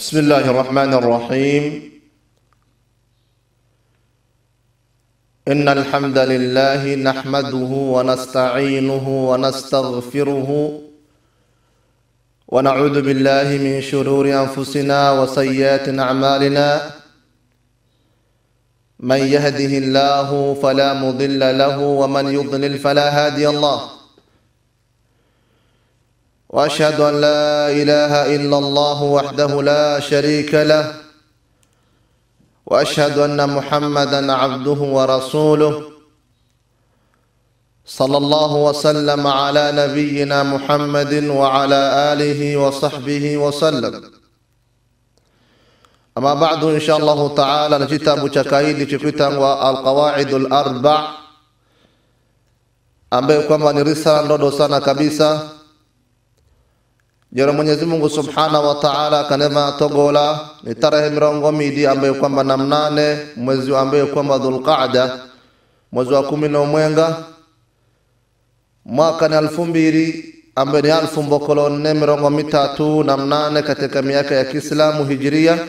بسم الله الرحمن الرحيم إن الحمد لله نحمده ونستعينه ونستغفره ونعوذ بالله من شرور أنفسنا وسيئات أعمالنا من يهده الله فلا مضل له ومن يضلل فلا هادي الله واشهد ان لا اله الا الله وحده لا شريك له واشهد ان محمدا عبده ورسوله صلى الله وسلم على نبينا محمد وعلى اله وصحبه وسلم اما بعد ان شاء الله تعالى نكتاب chakaidi chikuitangwa alqawaid alarba ambayo kwamba ni risala ndodo sana kabisa jero mwenyezi mungu subhanahu wa taala kanema togola ni tarehe mirongo midi ambayo kwamba na mnane mwezi ambayo kwamba dhulqada mwezi wa kumi na umwenga mwaka ni alfu mbili ambayo ni alfu mbokolo nne mirongo mitatu na mnane katika miaka ya kiislamu hijiria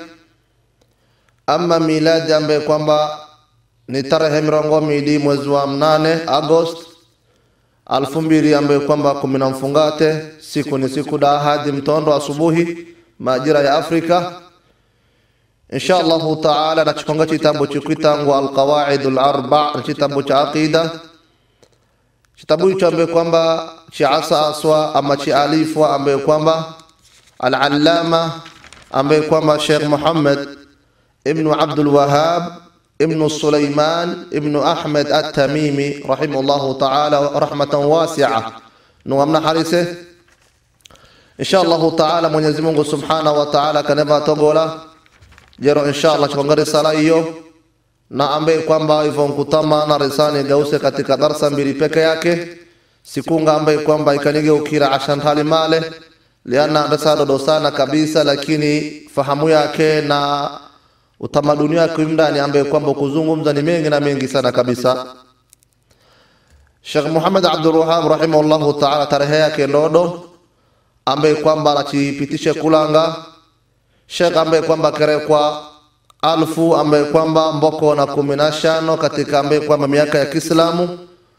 ama miladi ambayo kwamba ni tarehe mirongo midi mwezi wa mnane agost alfu mbili ambayo kwamba kumi na mfungate siku ni siku da hadi mtondo asubuhi majira ya afrika insha allahu taala nachikonga chitambo chikwitangwa alqawaidu larba na chitambo cha aqida chitabu hicho ambayo kwamba chiasa aswa ama chialifwa ambayo kwamba alalama ambaye kwamba shekh muhammad ibnu abdulwahab ابن سليمان ابن أحمد التميمي رحمه الله تعالى رحمة واسعة نوامنا حريسه إن شاء الله تعالى من يزمونه سبحانه وتعالى كنما تقول جرو إن شاء الله chukanga risala hiyo na ambaye kwamba hivyo nkutama na risani gause katika darsa mbili peke yake sikunga ambaye kwamba ikanigeukira ashan hali male liana risala dodo sana kabisa lakini fahamu yake na utamaduni wake ndani ambaye kwamba kuzungumza ni mengi na mengi sana kabisa Sheikh Muhammad Abdul Wahhab rahimahullahu ta'ala tarehe yake ndodo ambaye kwamba anachipitisha kulanga Sheikh ambaye kwamba kerekwa alfu ambaye kwamba mboko na kumi na shano katika ambaye kwamba miaka ya Kiislamu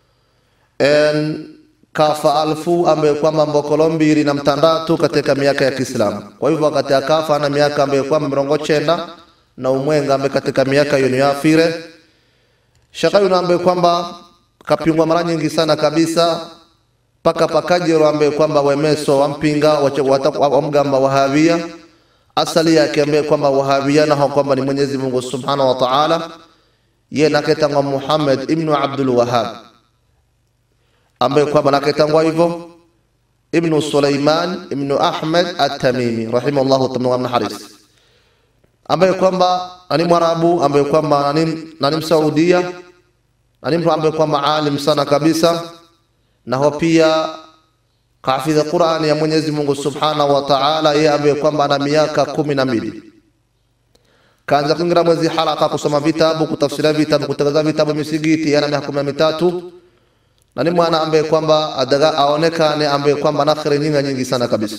en kafa alfu ambaye kwamba mbokolo mbili na mtandatu katika miaka ya Kiislamu. Kwa hivyo wakati akafa na miaka ambaye kwamba mirongo chenda na umwenga ambaye katika miaka hiyo ni afire shaka yuna ambaye kwamba kapingwa mara nyingi sana kabisa paka pakajero ambaye kwamba wemeso wampinga wamgamba wahabia asali yake ambaye kwamba wahabia na kwamba ni Mwenyezi Mungu Subhanahu wa Ta'ala ye naketangwa Muhammad ibn Abdul Wahhab ambaye kwamba naketangwa hivyo ibn Sulaiman ibn Ahmad at-Tamimi rahimahullahu ta'ala haris ambaye kwamba ni Mwarabu ambaye kwamba ni Msaudia na ni mtu ambaye kwamba alim sana kabisa, na ho pia kahafidha Qur'ani ya Mwenyezi Mungu Subhanahu wa Ta'ala, yeye ambaye kwamba ana miaka kumi na mbili kaanza kuingira mwezi halaka kusoma vitabu, kutafsiria vitabu, kutangaza vitabu misigiti, yana miaka kumi na mitatu na ni mwana ambaye kwamba adaga aonekane ambaye kwamba na kheri nyingi nyingi sana kabisa.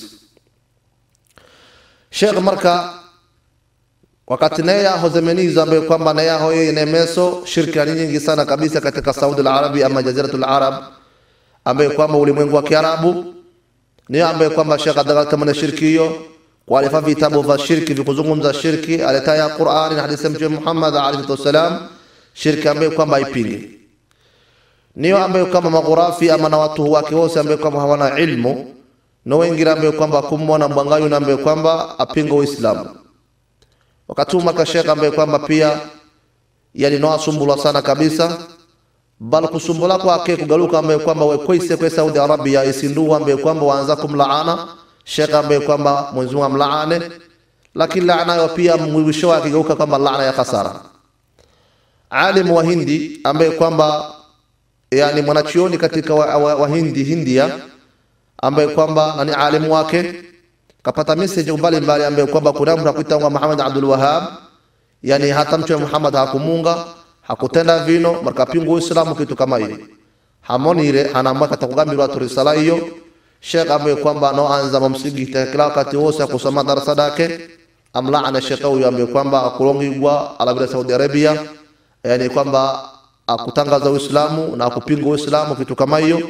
Sheikh marka wakati naye yaho zemenizo ambayo kwamba na yaho yeye nemeso shirka ni nyingi sana kabisa katika Saudi al-Arabi ama Jaziratul Arab ambayo kwamba ulimwengu wa Kiarabu ni ambayo kwamba Sheikh Adagal kama na shirki hiyo kwa alifa vitabu vya shirki vikuzungumza shirki aletaya Qur'ani na hadithi ya Mtume Muhammad alayhi wasallam shirki ambayo kwamba ipingi niyo ambayo kama maghurafi ama na watu wake wote ambayo kwamba hawana ilmu na wengine ambayo kwamba kumwona mwangayu na ambayo kwamba apinga Uislamu wakatuma kasheka ambaye kwamba pia yalinowasumbulwa sana kabisa bal kusumbula kwake kugaluka ambaye kwamba wekweise kwe Saudi Arabia isindu ambaye kwamba waanza kumlaana sheka ambaye kwamba Mwenyezi Mungu amlaane lakini laana hiyo pia mwisho wake geuka kama laana ya khasara alim wa Hindi ambaye kwamba yani mwanachuoni katika wahindi wa, wa hindi, Hindia ambaye kwamba ni alimu wake kapata message mbalimbali ambaye kwamba kuna mtu akuitwa Muhammad Abdul Wahhab, yani hata mtume Muhammad hakumunga hakutenda vino markapingu Uislamu kitu kama hiyo hamonire hanaamua katakugambirwa tu risala hiyo Sheikh ambaye kwamba anaanza mamsigiti kila wakati wose kusoma darasa dake amlaana shekhe huyo ambaye kwamba akulongigwa alabila Saudi Arabia, yani kwamba akutangaza Uislamu na akupinga Uislamu, kitu kama hiyo.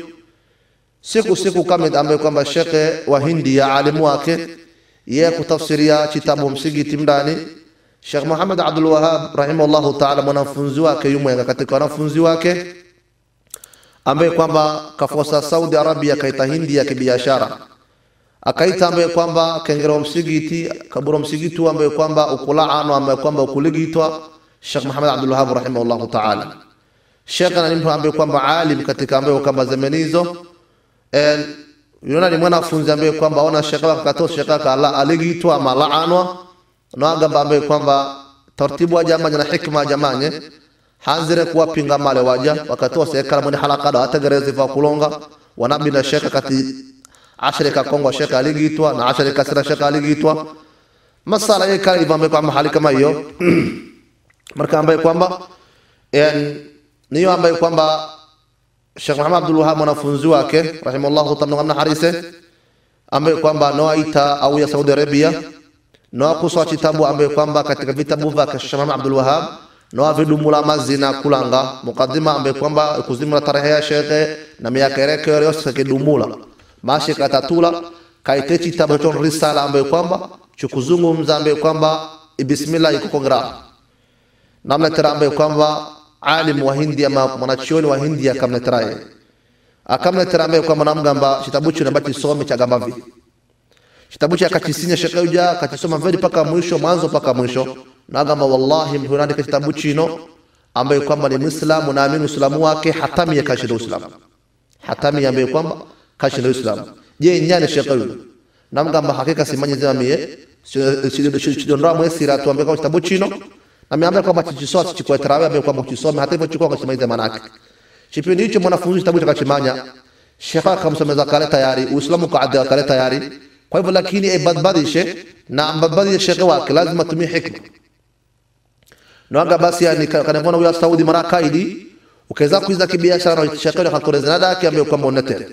Siku siku kama ambaye kwamba shekhe wa Hindia alimu wake yeye kutafsiria kitabu msigiti mndani Sheikh Muhammad Abdul Wahhab rahimahullahu ta'ala, mwanafunzi wake yumwenga katika wanafunzi wake ambaye kwamba kafosa Saudi Arabia kaita Hindia kibiashara akaita ambaye kwamba kengero msigiti kaburo msigiti ambaye kwamba ukulaano ambaye kwamba ukuligitwa Sheikh Muhammad Abdul Wahhab rahimahullahu ta'ala. Sheikh ni mtu ambaye kwamba alim katika ambaye kwamba zamanizo en yuna ni mwanafunzi ambaye kwamba ona Sheikh akato Sheikh akala aligitwa malaanwa na agamba ambaye kwamba taratibu wa jamaa na hikma jamanye hanzire kuwapinga male waja wakatoa serikali mwene halaka da hatagerezi va kulonga wanabi na Sheikh kati ashirika Kongo Sheikh aligitwa na ashirika sira Sheikh aligitwa masala yake kali ambaye kwamba hali kama hiyo marka ambaye kwamba yani niyo ambaye kwamba Sheikh Muhammad Abdul Wahhab mwanafunzi wake rahimahullahu ta'ala ngamna harise ambaye kwamba noaita au ya Saudi Arabia noa kuswa kitabu ambaye kwamba katika vitabu vya Sheikh Muhammad Abdul Wahhab noa vidumula mazina kulanga mukaddima ambaye kwamba kuzimula tarehe ya shekhe na miaka yake yose kidumula mashi katatula kaite kitabu cha risala ambaye kwamba chukuzungumza ambaye kwamba bismillah iko kongra namna tera ambaye kwamba alim wa Hindia mwanachuoni wa Hindia akamleteraye akamletera ambaye kwamba namgamba kitabu chino ambacho some cha gamba vi kitabu cha akakisinya shekhe uja akakisoma vedi paka mwisho mwanzo paka mwisho nagamba wallahi mtu anaandika kitabu chino ambaye kwamba ni Muislamu naamini Uislamu wake hatami ya kashinda Uislamu hatami ambaye kwamba kashinda Uislamu je nyane shekhe huyo namgamba hakika simanye zema mie sidondoa mwesira tuambie kwa kitabu chino na miambia kwamba chichisoa chikwa tarawe ambaye kwamba uchisome hata hivyo chukua kwa chimaiza manake kipindi hicho mwanafunzi kitabu chakachimanya shekhe akamsomeza kale tayari Uislamu kwa adha kale tayari kwa hivyo lakini ibadbadishe na mbadbadishe shekhe wake lazima tumie hikma Nwanga basi yani kanavona huyo Saudi mara kaidi ukaweza kuiza kibiashara na shekhe akakoreza nada yake ambaye kwamba unatere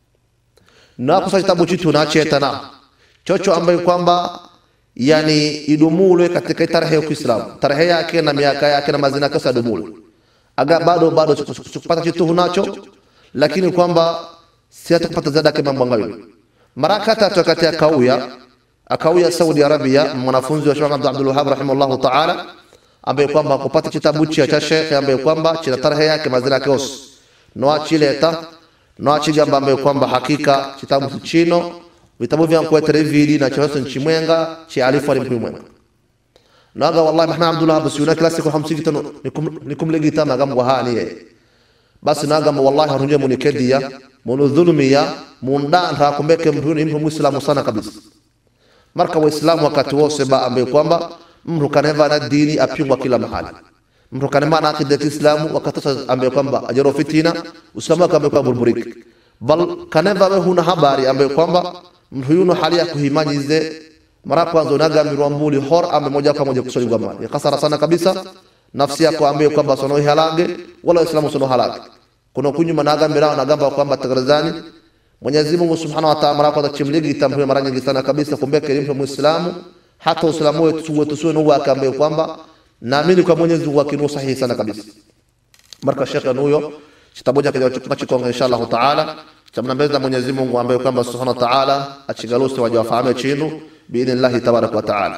na kusa kitabu chitu na cheta na chocho ambaye kwamba yani idumulwe katika tarehe ya Kiislamu tarehe yake na miaka yake na mazina yake sadumulwe aga bado bado kupata chitu hunacho lakini kwamba si hata kupata zada kama mwangayo mara kata kati akauya akauya Saudi Arabia mwanafunzi wa Sheikh Abdul Wahhab rahimahullahu ta'ala ambaye kwamba kupata kitabu cha Sheikh ambaye kwamba china tarehe yake mazina yake yose no achileta no achigamba ambaye kwamba hakika kitabu chino vitabu vya kwetere vili na choso nchimwenga chi alifu alimkwimwenga naga wallahi mahna Abdullah busiuna kila siku hamsiki tano nikumlegita magamba hani ye basi naga wallahi harunje munikedia munu dhulmiya munda nta kumbeke mtu ni mtu muislamu sana kabisa marka waislamu wakati wose ba ambaye kwamba mtu kaneva na dini apingwa kila mahali mtu kanema na akida Kiislamu wakatosa ambaye kwamba ajaro fitina uislamu akambe kwa burburiki bal kaneva we huna habari ambaye kwamba mtu yuno hali ya kuhimanyize mara kwanza unagambilwa mbuli hor ame moja kwa moja kusoli kwa mali kasara sana kabisa nafsi yako ambaye kwamba sono halage wala uislamu sono halage kuna kunyuma nagambira nagamba kwamba tagarazani Mwenyezi Mungu Subhanahu wa Ta'ala mara kwanza chimligi tambue mara nyingi sana kabisa kumbeke mtu muislamu hata uislamu wetu wetu sio nuwa akambe kwamba naamini kwa Mwenyezi Mungu akinu sahihi sana kabisa marka shekhe nuyo kitabu chake tunachikonga inshallah taala chamnambeza Mwenyezi Mungu ambaye kwamba Subhanahu wa Ta'ala achigalusi waje wafahamu chinu biidhnillah tabaraka wa taala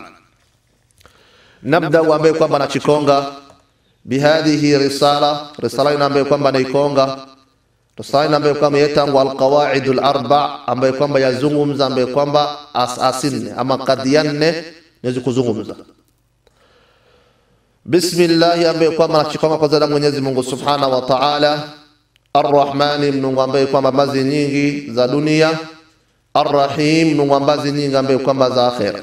nabda ambaye kwamba nachikonga bihadhihi risala risala ina ambaye kwamba naikonga risala ina ambaye kwamba yetangu alqawaid alarba ambaye kwamba yazungumza ambaye kwamba asasinne ama kadiyanne niwezi kuzungumza bismillah ambaye kwamba nachikonga kwa zada Mwenyezi Mungu Subhanahu wa Ta'ala Arrahmani Mungu ambaye kwamba mazi nyingi za dunia Arrahim Mungu ambazi nyingi ambaye kwamba za akhera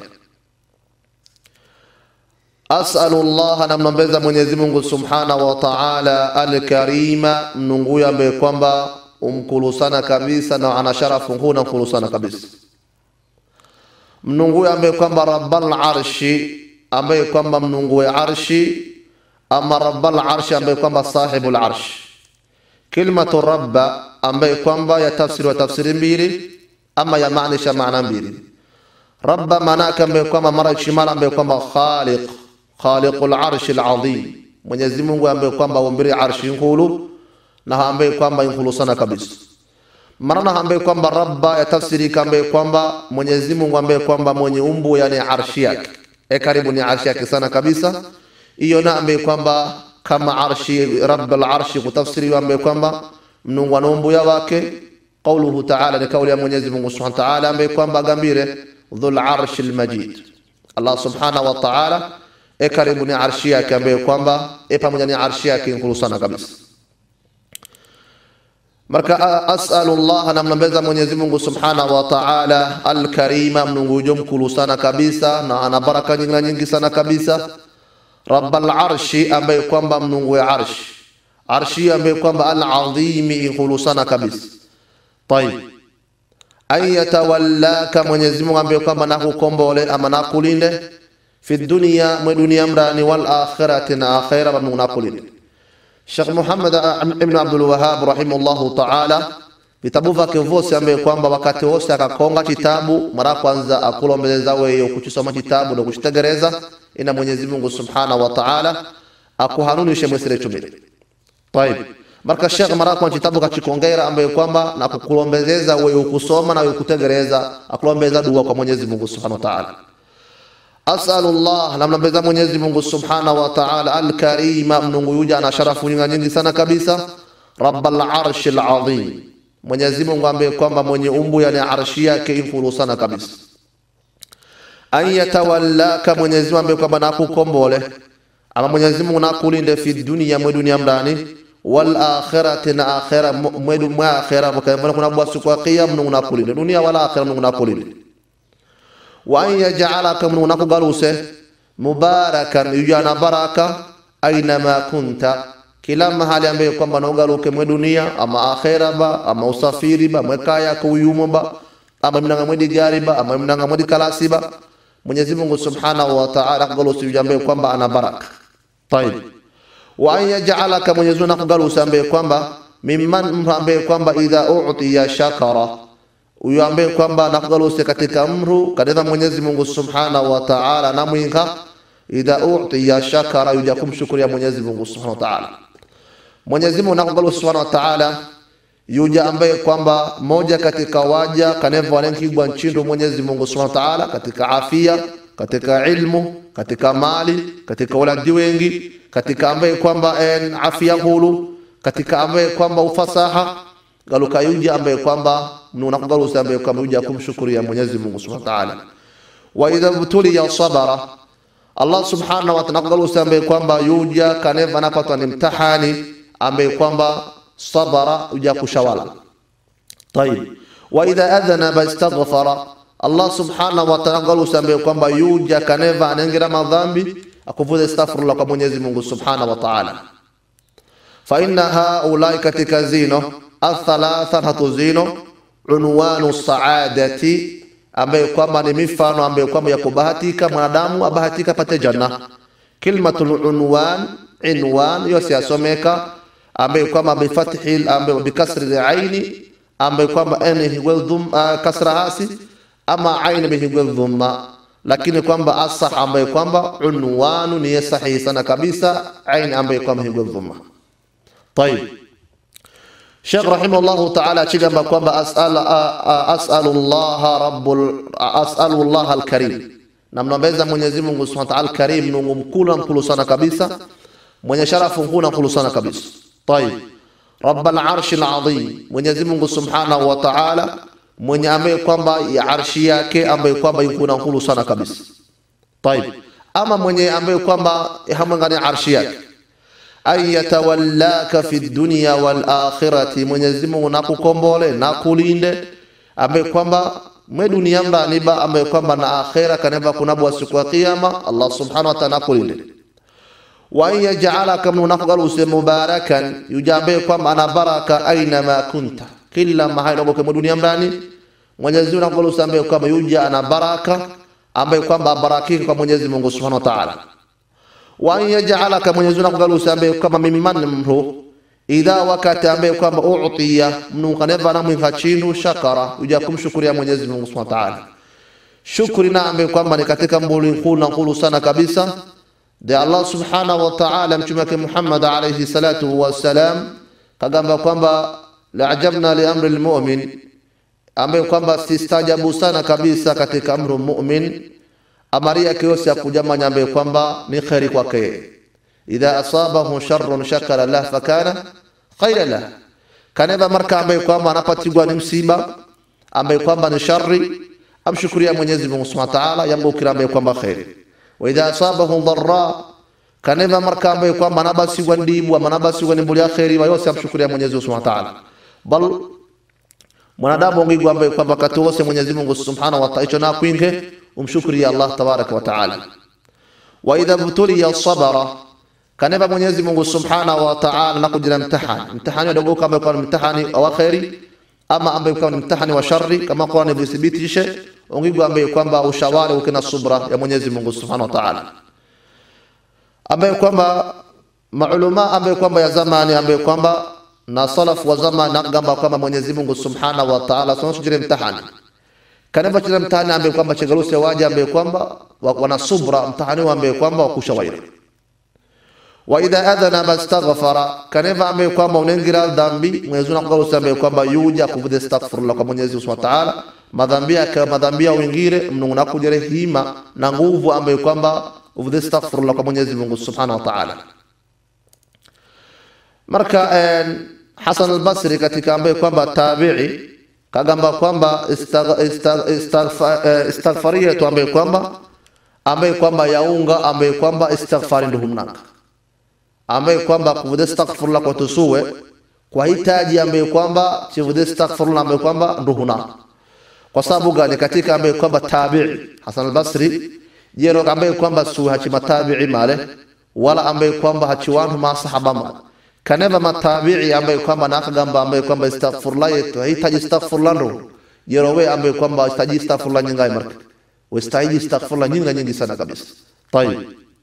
As'alu Allah namnombeza Mwenyezi Mungu Subhanahu wa Ta'ala al-Karima Mungu ambaye kwamba umkulu sana kabisa na ana sharafu huna mkulu sana kabisa Mungu ambaye kwamba Rabbal Arshi ambaye kwamba Mungu wa arshi ama Rabbal Arshi ambaye kwamba sahibul arshi Kalimatu rabba ambaye kwamba ya tafsiri wa tafsiri mbili ama ya maanisha maana mbili rabba manake ambaye kwamba mara shimala ambaye kwamba khaliq khaliqul arshi alazim mwenyezi mungu ambaye kwamba umbiri arshi nkulu na ambaye kwamba nkulu sana kabisa marana ambaye kwamba rabba yatafsirika ambaye kwamba mwenyezi mungu ambaye kwamba mwenye umbu yani arshi yake e karibu ni arshi yake sana kabisa hiyo na ambaye kwamba kama arshi rabbul arshi kutafsiri ambaye kwamba mnungu ana umbu ya wake qauluhu ta'ala ni kauli ya mwenyezi mungu subhanahu wa ta'ala ambaye kwamba agambire dhul arshi almajid allah subhanahu wa ta'ala e karibu ni arshi yake ambaye kwamba e pamoja ni arshi yake nkulu sana kabisa marka asalu llah namnambeza mwenyezi mungu subhanahu wa taala alkarima mnungujo mkulu sana kabisa na ana baraka nyingi na nyingi sana kabisa raba larshi ambaye kwamba mnungu ya arshi arshi ambaye kwamba aladhimi inkulu sana kabisa tayib an yatawallaka mwenyezi mungu ambaye kwamba nakukombole ama nakulinde fi dunia mwe dunia mrani wal akhirati na akhira mnungu nakulinde Sheikh Muhammad ibn Abdul Wahhab rahimahullahu ta'ala vitabu vyake vyote ambaye kwamba wakati wose akakonga kitabu mara kwanza akulombeleza wewe kuchisoma kitabu na kuchitegereza ina Mwenyezi Mungu Subhanahu wa Ta'ala akuhanunishe mwesire chumile. Tayib. Marka Sheikh mara kwanza kitabu kachikongera ambaye kwamba na kukulombeleza wewe kusoma na wewe kutegereza akulombeza dua kwa Mwenyezi Mungu Subhanahu wa Ta'ala. asalullah namnambeza mwenyezi mungu subhanahu wa taala alkarima mnungu yuja ana sharafu nyingi nyingi sana kabisa rabbal arshi alazim mwenyezi mungu ambaye kwamba mwenye umbu yani arshi yake inkulu sana kabisa an yatawallaka mwenyezi mungu ambaye kwamba nakukombole ama mwenyezi mungu nakulinde fi dunia mwe dunia mndani wal akhirati na akhira mwedu mwa akhira mkayambona kuna bwa siku ya qiyam mnungu nakulinde dunia wala akhira mnungu nakulinde wa an yajalaka mnungu nakugaluse mubarakan yujana baraka ainama kunta kila mahali ambaye kwamba naugaluke mwe dunia ama akhera ba ama usafiri ba mwekaya kuyumo ba ama mnanga mwedi gari ba ama mnanga mwedi kalasi ba Mwenyezi Mungu Subhanahu wa Ta'ala kugalusi yujambe kwamba ana baraka طيب wa an yajalaka Mwenyezi Mungu nakugalusi ambaye kwamba mimman ambaye kwamba idha u'tiya shakara huyo ambaye kwamba nakugaluse katika mru kadeva Mwenyezi Mungu Subhanahu wa Ta'ala na mwinga idha utiya shakara yuja kumshukuria Mwenyezi Mungu Subhanahu wa Ta'ala. Mwenyezi Mungu nakugaluse Subhanahu wa Ta'ala yuja ambaye kwamba moja katika waja kaneva walenkigwa nchindu Mwenyezi Mungu Subhanahu wa Ta'ala katika afia, katika ilmu, katika mali, katika waladi wengi, katika ambaye kwamba en afia hulu, katika ambaye kwamba ufasaha galuka yuja ambaye kwamba mnuna kugalusa ambaye kwamba yuja kumshukuria Mwenyezi Mungu Subhanahu wa Ta'ala. Wa idha butuliya sabara Allah Subhanahu wa Ta'ala kugalusa ambaye kwamba yuja kaneva napatwa ni mtahani ambaye kwamba sabara yuja kushawala. Tayib. Wa idha adhana istaghfara Allah Subhanahu wa Ta'ala kugalusa ambaye kwamba yuja kaneva anengira madhambi akuvuza astaghfirullah kwa Mwenyezi Mungu Subhanahu wa Ta'ala. Fa inna haulai katika zino athalatha tatu zino unwanu saadati ambaye kwamba ni mifano ambaye kwamba ya kubahatika mwanadamu abahatika pate janna kilmatul unwan inwan yose yasomeka ambaye kwamba bifathi ambaye bikasri aini ambaye kwamba ene higwel dhum uh, kasra hasi ama aini bihigwel dhumma lakini kwamba asah ambaye kwamba unwanu ni sahihi sana kabisa aini ambaye kwamba higwel dhumma طيب Sheikh rahimahullahu ta'ala achigamba kwamba as'al as'alu Allah rabbul as'alu Allah al-karim namnambeza Mwenyezi Mungu Subhanahu wa ta'ala al-karim Mungu mkulu mkulu sana kabisa mwenye sharafu mkulu mkulu sana kabisa طيب رب العرش العظيم Mwenyezi Mungu Subhanahu wa ta'ala mwenye ambaye kwamba ya arshi yake ambaye kwamba yuko na mkulu sana kabisa طيب ama mwenye ambaye kwamba hamangani arshi yake an yatawallaka fi dunya wal akhirati, Mwenyezi Mungu nakukombole nakulinde, ambaye kwamba mwe dunia mraniba, ambaye kwamba na akhira kaneva kunabwa siku ya kiyama, Allah subhanahu wa ta'ala nakulinde. Wa an yaj'alaka min nakugaluse mubarakan, yujambe kwamba ana baraka aina ma kunta, kila mahali unapokuwa mwe dunia mrani, Mwenyezi Mungu nakugaluse ambaye kwamba yuja ana baraka, ambaye kwamba abarakika kwa Mwenyezi Mungu subhanahu wa ta'ala wa an yaj'alaka Mwenyezi Mungu kugalusa ambaye kama mimman mru idha wakati ambaye kwamba uutiya mnu kaneva na mwinga chindu shakara uja kumshukuria Mwenyezi Mungu Subhanahu wa Ta'ala shukri na ambaye kwamba ni katika mbuli nkulu na nkulu sana kabisa de Allah subhanahu wa ta'ala mtume wake Muhammad alayhi salatu wassalam kagamba kwamba laajabna li amri lmumin ambaye kwamba sistajabu sana kabisa katika amru mumin amari yake yose ya kujamanya ambaye kwamba ni kheri kwake idha asabahu sharrun shakara lah fakana khaira lah kaneva marka ambaye kwamba anapatigwa ni msiba ambaye kwamba ni shari amshukuria Mwenyezi Mungu Subhanahu wa Ta'ala yambukira ambaye kwamba kheri wa idha asabahu dharra kaneva marka ambaye kwamba anabasigwa ndibu ama anabasigwa ni ya kheri wa yose amshukuria Mwenyezi Mungu Subhanahu wa Ta'ala bal mwanadamu ngigwa ambaye kwamba wakati wose Mwenyezi Mungu Subhanahu wa Ta'ala hicho na kwinge umshukuri Allah tabaraka wa Ta'ala wa idha btuliya sabara kaneva Mwenyezi Mungu Subhanahu wa Ta'ala na kujira mtihani mtihani wadogo kama kwa mtihani wa khairi ama ambaye kwa mtihani wa shari kama Qur'an ilithibitishe ungigwa ambaye kwamba ushawari ukina subra ya Mwenyezi Mungu Subhanahu wa Ta'ala ambaye kwamba maulama ambaye kwamba ya zamani ambaye kwamba na salaf wa zamani nakgamba kwamba Mwenyezi Mungu Subhanahu wa Ta'ala sonasujire mtihani kaneva chile mtihani ambaye kwamba chegarusi waje ambaye kwamba wana subra mtihani ambaye kwamba wakushawairi wa idha adhana bastaghfara kaneva ambaye kwamba unengira dhambi Mwenyezi Mungu akaruhusu ambaye kwamba yuja kuvude astaghfirullah kwa Mwenyezi Mungu Subhanahu wa Ta'ala madhambi yake madhambi ya wengine mnunguna kujere hima na nguvu ambaye kwamba uvude astaghfirullah kwa Mwenyezi Mungu Subhanahu wa Ta'ala marka Hasan al-Basri katika ambaye kwamba tabi'i kagamba kwamba istighfaria tu ambaye kwamba ambaye kwamba yaunga ambaye kwamba istighfari ndio humnaka ambaye kwamba kuvude astaghfirullah kwa tusuwe kwa hitaji ambaye kwamba chivude astaghfirullah ambaye kwamba ndio huna kwa sababu gani katika ambaye kwamba tabi'i Hasan al-Basri jero ambaye kwamba su hachi matabi'i male wala ambaye kwamba hachi wanu masahaba male kaneva matabi'i ambaye kwamba nakagamba ambaye kwamba astaghfirullah yetu hitaji astaghfirullah ndo jero we ambaye kwamba hitaji astaghfirullah nyingai marka wastahiji astaghfirullah nyingi nyingi sana kabisa tayib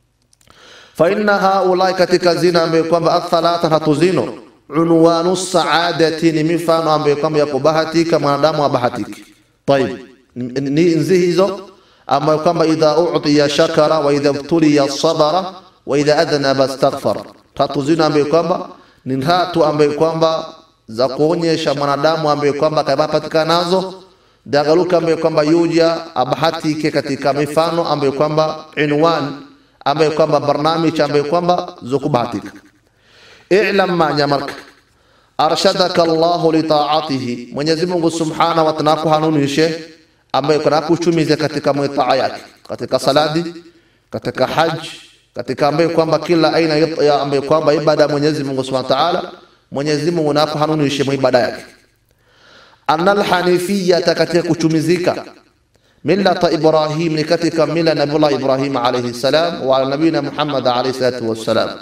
fa inna haulai katika zina ambaye kwamba athalatha hatuzino unwanu saadati ni mifano ambaye kwamba ya kubahatika mwanadamu abahatiki tayib ni nzi hizo ambayo kwamba idha utiya shakara wa idha btuliya sabara wa idha adhnaba astaghfara tatu zina ambaye kwamba ni tatu ambaye kwamba za kuonyesha mwanadamu ambaye kwamba kapatikana nazo dagaluka ambaye kwamba yuja abahatike katika mifano ambaye kwamba inwan ambaye kwamba barnamij ambaye kwamba zokubahatika i'lam ma nyamarka arshadaka Allahu li ta'atihi Mwenyezi Mungu Subhanahu wa Ta'ala kuhanunishe ambaye kuna kuchumiza katika mwitaa yake katika saladi katika haji katika ambaye kwamba kila aina ya ambaye kwamba ibada ya Mwenyezi Mungu Subhanahu wa Ta'ala Mwenyezi Mungu nakuhanunishe ibada yake anal hanifiyya katika kuchumizika millata Ibrahim ni katika mila Nabii Ibrahim alayhi salam wa nabina Muhammad alayhi salatu wassalam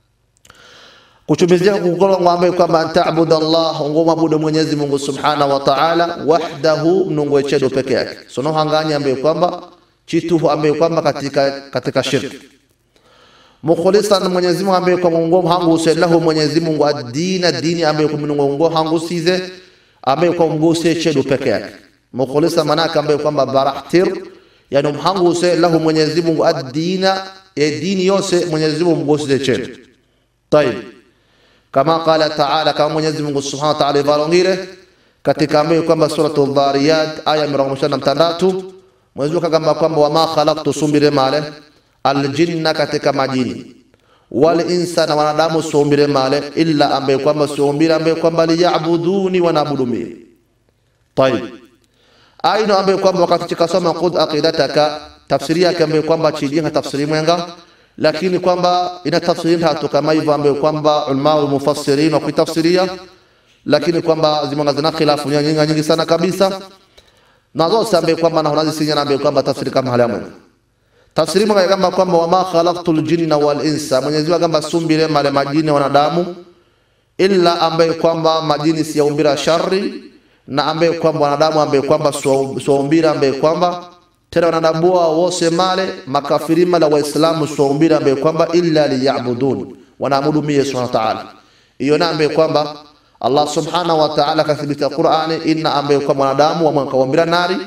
kuchumizia kukolo ngwambe kwamba antaabudu Allah ngomwabudu Mwenyezi Mungu Subhanahu wa Ta'ala wahdahu mnungu echedo peke yake sono hanganya ambaye kwamba chitu ambaye kwamba katika katika shirki mukhlisan Mwenyezi Mungu ambaye kwa Mungu hangu uselahu Mwenyezi Mungu adina dini ambaye kwa Mungu hangu size ambaye kwa Mungu echedo peke yake mukhlisan manaka ambaye kwamba barahtir yani mhangu uselahu Mwenyezi Mungu adina ya dini yose Mwenyezi Mungu size chedo طيب kama qala taala kama Mwenyezi Mungu Subhanahu wa Ta'ala ivalongire katika ambayo kwamba suratul Dhariyat aya mirongo na mtandatu Mwenyezi Mungu kagamba kwamba wama khalaqtu sumbire male aljinna katika majini wal insa na wanadamu sumbire male illa ambaye kwamba sumbire ambaye kwamba liyabuduni wanaabudu mimi طيب aino ambaye kwamba wakati chikasoma qud aqidataka tafsiri yake ambaye kwamba chijinga tafsiri mwenga lakini kwamba ina tafsiri tatu kama hivyo ambayo kwamba ulama wa mufassirin wa kutafsiria lakini kwamba zimanga zina khilafu nyingi nyingi sana kabisa na zote ambaye kwamba na hunazi sinya ambaye kwamba tafsiri kama hali ya tafsiri mwenga kama kwamba wama khalaqtul jinna wal insa Mwenyezi Mungu kama sumbire male majini wanadamu illa ambaye kwamba majini si yaumbira shari na ambaye kwamba wanadamu ambaye kwamba suumbira ambaye kwamba tena wanadabua wose male makafiri male waislamu sombira ambaye kwamba illa liyabudun wanaabudu mie subhanahu wa ta'ala hiyo na ambaye kwamba Allah subhanahu wa ta'ala kathibita Qur'ani inna ambaye kwamba wanadamu wamkaombira nari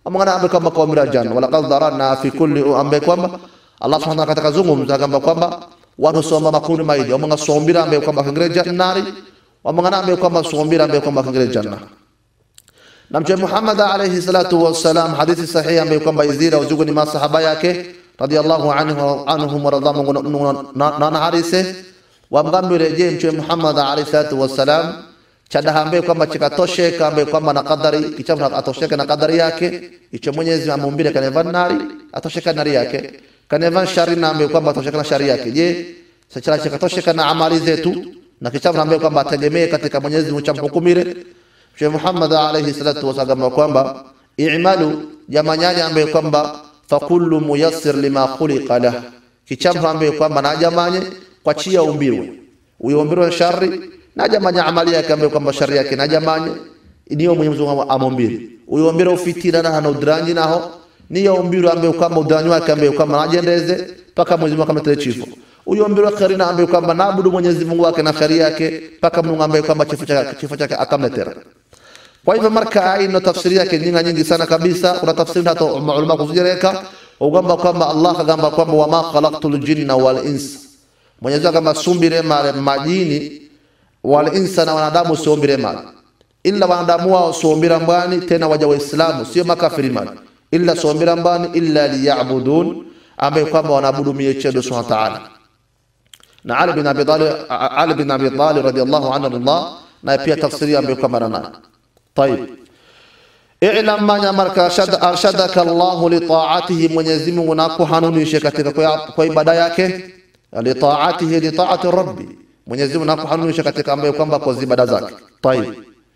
wamangana ambaye kwamba kaumbira janna walaqad dharana fi kulli ambaye kwamba Allah subhanahu wa ta'ala katika zungumza kwamba kwamba watu somba makundi maidi wamanga sombira ambaye kwamba kingire jannari wamangana ambaye kwamba sombira ambaye kwamba kingire janna na mtume Muhammad alayhi salatu wassalam hadithi sahihi ambaye kwamba izira uzugu ni masahaba yake radiyallahu anhu anhum waradhamu na na harise wamgambire je mtume Muhammad alayhi salatu wassalam chadaha ambaye kwamba chikatosheka ambaye kwamba na kadari kichafu atosheka na kadari yake icho Mwenyezi amuumbile kaneva nari atosheka nari yake kaneva shari na ambaye kwamba atosheka na shari yake je sasa chikatosheka na amali zetu na kichafu ambaye kwamba ategemee katika Mwenyezi Mungu chamhukumire Mtume Muhammad alayhi salatu wasallam kwamba i'malu jamanyani ambaye kwamba fakullu muyassir lima khuliqa lah kichafu ambaye kwamba na jamanye kwa chia umbirwe uyombirwe shari na jamanya amali yake ambaye kwamba shari yake na jamanye niyo Mwenyezi Mungu amombiri uyombira ufitina na hana udranji naho niyo umbirwe ambaye kwamba udranji wake ambaye kwamba najendeze paka Mwenyezi Mungu akamtele chifo uyombirwe kheri na ambaye kwamba naabudu Mwenyezi Mungu wake na kheri yake paka Mungu ambaye kwamba kifo chake kifo chake akamletera kwa hivyo marka hii ina tafsiri yake nyingi nyingi sana kabisa kuna tafsiri hata maulama kuzijereka ugamba kwamba Allah kagamba kwamba wama khalaqtul jinna wal ins Mwenyezi Mungu kama sumbire male majini wal insa na wanadamu sumbire male illa wanadamu wao sumbira mbani tena waja waislamu sio makafiri male illa sumbira mbani illa liya'budun ambaye kwamba wanaabudu miyechedo subhanahu wa ta'ala na Ali bin Abi Talib Ali bin Abi Talib radiyallahu anhu Allah na pia tafsiri ambayo kwamba nana طيب اعلم ما marka arshadaka Allah li ta'atihi Mwenyezi Mungu nakuhanunishe katika kwa ibada yake li ta'atihi li ta'ati rabbi Mwenyezi Mungu nakuhanunishe katika ambayo kwamba kwa ibada zake طيب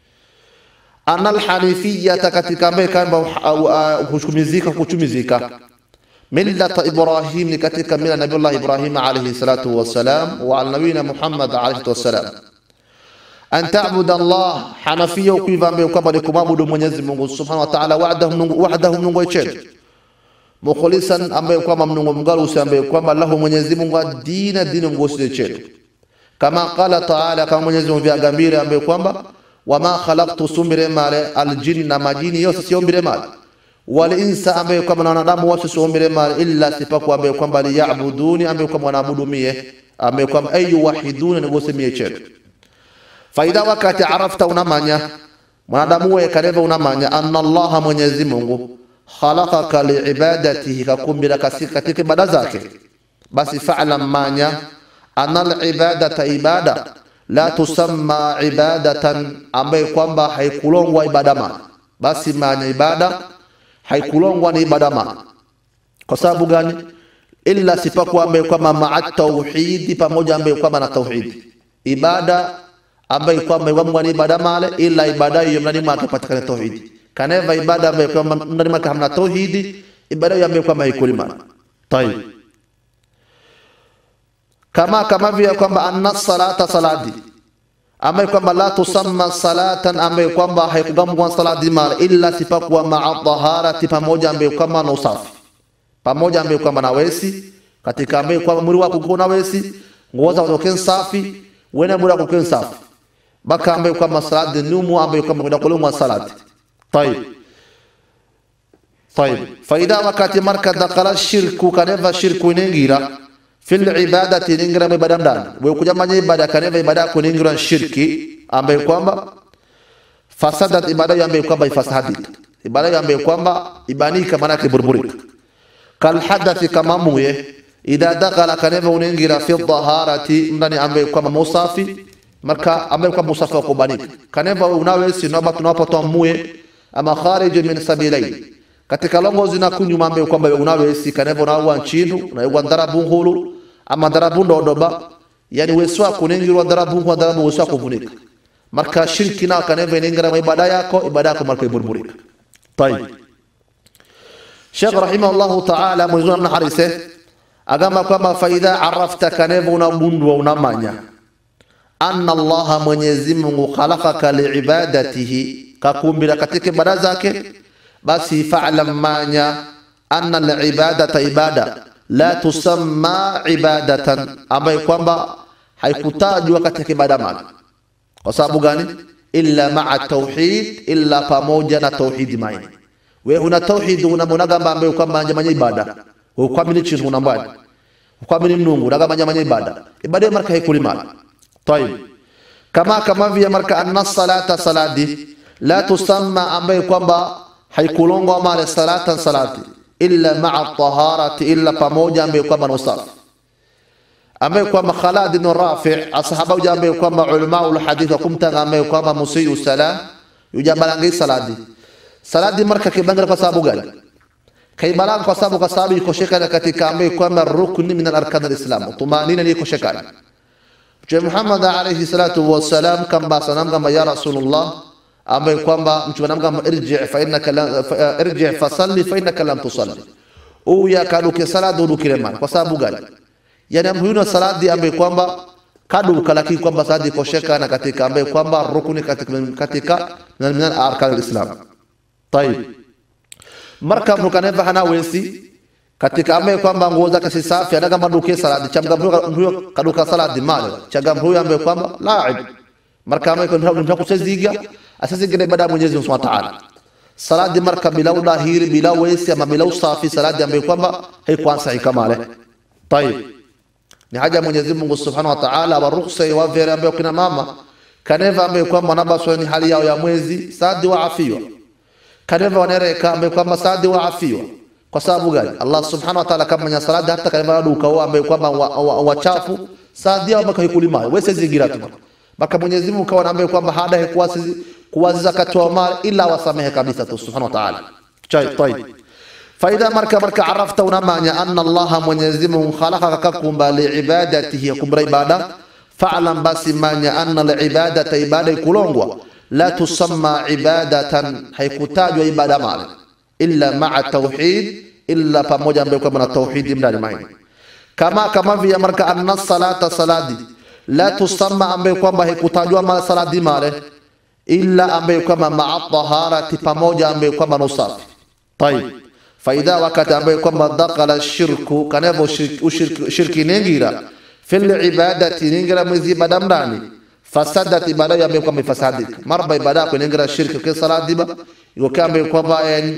ana alhanifiyata katika ambayo kwamba kuchumizika kuchumizika millata Ibrahim ni katika mila Nabiullah Ibrahim alayhi salatu wassalam wa nabiyina Muhammad alayhi wassalam an ta'budu Allah hanafia ukiva ambaye kwamba ni kumwabudu Mwenyezi Mungu Subhanahu wa Ta'ala wahdahu Mungu wahdahu Mungu wechetu mukhlisan ambaye kwamba Mungu mgalusi ambaye kwamba lahu Mwenyezi Mungu dina dini Mungu wechetu kama qala Ta'ala kama Mwenyezi Mungu vyagambire ambaye kwamba wama khalaqtu sumire male aljinna majini yose siombire male wal insa ambaye kwamba na wanadamu wote siombire male illa sipaku ambaye kwamba liya'buduni ambaye kwamba wanaabudu mie ambaye kwamba ayu wahiduna ni gose mie chetu faida wakati arafta unamanya mwanadamu we kaleva unamanya anna allaha mwenyezi mungu khalaqaka liibadatihi kakumbira katika ibada zake basi fa'lam manya anna alibadata ibada la tusamma ibadatan ambaye kwamba haikulongwa ibada ma basi manya ibada haikulongwa ni ibada ma kwa sababu gani illa sipakuwa ambaye kwamba maa tauhidi pamoja ambaye kwamba na tauhidi ibada ambaye kwamba iwamwa ni ibada male ila ibada hiyo mnani mwake patikane tauhidi kaneva ibada ambaye kwamba mnani mwake hamna tauhidi ibada hiyo ambaye kwamba haikuli male tayib kama kama vile kwamba anna salata salati ambaye kwamba la tusamma salatan ambaye kwamba haikugamwa salati male illa sipakuwa maa taharati pamoja ambaye kwamba na usafi pamoja ambaye kwamba na wesi katika ambaye kwamba mwili wako uko na wesi nguo zako uko safi wena mwili wako uko safi baka ambaye kwamba salati numu ambaye kwamba kwenda kulumwa salati طيب طيب فإذا وقت مركز دخل الشرك كنفا شرك نينجيرا في العبادة نينجيرا مبادم دان ويكوجا ماني عبادة كنفا عبادة كنينجيرا شركي ambaye kwamba fasadat ibada ambaye kwamba ifasahadika ibada ambaye kwamba ibanika maana yake burburika kal hadathi kama muye idha dakhala kaneva unaingira fi dhaharati ndani ambaye kwamba musafi marka ambaye kwamba musafi wa kubanika kaneva unawe si naba tunapotoa muye ama kharij min sabilain katika longo zina kunyuma ambaye kwamba unawe si kaneva unawa nchindu unawa ndarabu hulu ama ndarabu ndodoba yani weswa kuningirwa ndarabu kwa ndarabu weswa kuvunika marka shirki na kaneva inaingira ibada yako ibada yako marka iburburika طيب Sheikh rahimahullahu ta'ala mwezuna mna harise agamba kwamba faidha arafta kaneva unagundua unamanya anna allaha mwenyezi mungu khalaqaka liibadatihi kakumbira katika ibada zake basi fa'lam manya anna alibadata ibada la tusamma ibadatan ambayo kwamba haikutajwa katika ibada mali kwa sababu gani illa maa tauhid illa pamoja na tauhidi maini we una tauhid unamonagamba ambaye kwamba njamanya ibada we ukwamini chintu unambani ukwamini mnungu unagamba njamanya ibada ibada marka haikulimala طيب kama kama vile marka anna salata salati la tusamma ambaye kwamba haikulongwa male salatan salati illa ma'a taharati illa pamoja ambaye kwamba na usafi ambaye kwamba Khalid ibn Rafi' asahaba uja ambaye kwamba ulama ul hadith kumtanga ambaye kwamba musiyu salam yujabalangi salati salati marka kibanga kwa sababu gani kaibalanga kwa sababu kwa sababu iko shekana katika ambaye kwamba rukni min al-arkan al-islam tumanina iko shekana Mtume Muhammad alayhi salatu wassalam kamba sanam kama ya Rasulullah ambaye kwamba mtume anamwambia irji fa innaka la fa- irji fa salli fa innaka lam tusalli uya kaduke sala dudukire man kwa sababu gani yani amhuyuna saladi ambaye kwamba kaduka lakini kwamba saladi kosheka na katika ambaye kwamba rukuni katika katika min arkan alislam tayib marka mtu kaneva hana wesi katika ambaye kwamba nguo zake si safi anaga maduke saladi chamga mtu kaduka saladi male chaga mtu ambaye kwamba laib marka ambaye kwamba mtu kucheziga asizingine ibada ya Mwenyezi Mungu Subhanahu wa Ta'ala saladi marka bila udahiri bila wesi ama bila usafi saladi ambaye kwamba haikuwa sahihi kamale طيب ni haja ya Mwenyezi Mungu Subhanahu wa Ta'ala wa ruhusa wa vile ambayo kina mama kaneva ambaye kwamba nabaswa ni hali yao ya mwezi sadi wa afiwa kaneva wanereka ambaye kwamba sadi wa afiwa kwa sababu gani Allah Subhanahu wa Ta'ala kama nya saladi hata kaneva duka wao ambaye kwamba wachafu sadi yao mpaka ikulima wewe zingira tu mpaka Mwenyezi Mungu kawa ambaye kwamba hada kuwasi kuwaziza katoa mali ila wasamehe kabisa tu Subhanahu wa Ta'ala طيب فإذا مرك مرك عرفت ونمانيا أن الله mwenyezi mungu khalaqaka kakumba liibadatihi yakumbra ibada fa'lam basi manya anna liibadata ibada ikulongwa la tusamma ibadatan haikutajwa ibada male illa ma'a tauhid illa pamoja ambayo kwamba na tauhidi ndani maini kama kama vile marka anna salata saladi la tusamma ambayo kwamba haikutajwa male saladi male illa ambayo kwamba ma'a taharati pamoja ambayo kwamba na usafi طيب faida wakati ambaye kwamba dakala shirku kanavyo shirki, shirki ningira fil ibadati ningira mwezi ibada mndani fasadat ibada ya ambaye kwamba ifasadika marba ibada yako ningira shirki kwa salati ba iko ambaye kwamba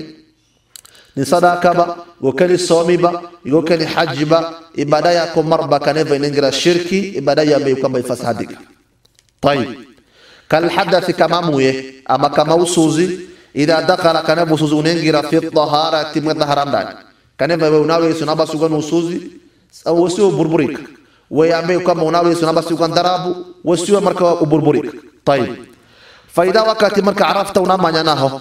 ni sadaka ba iko ni somi ba iko ni haji ba ibada yako marba kanavyo ningira shirki ibada ya ambaye kwamba ifasadika طيب kal hadathi kama muye ama kama usuzi idha dakala kana busuzu unengira fi taharati mudahara ndani kana wewe unawe Yesu naba sugan usuzi wasio burburika wewe ambaye kama unawe Yesu naba sugan darabu wasio marka uburburika طيب faida wakati marka arafta unamanya naho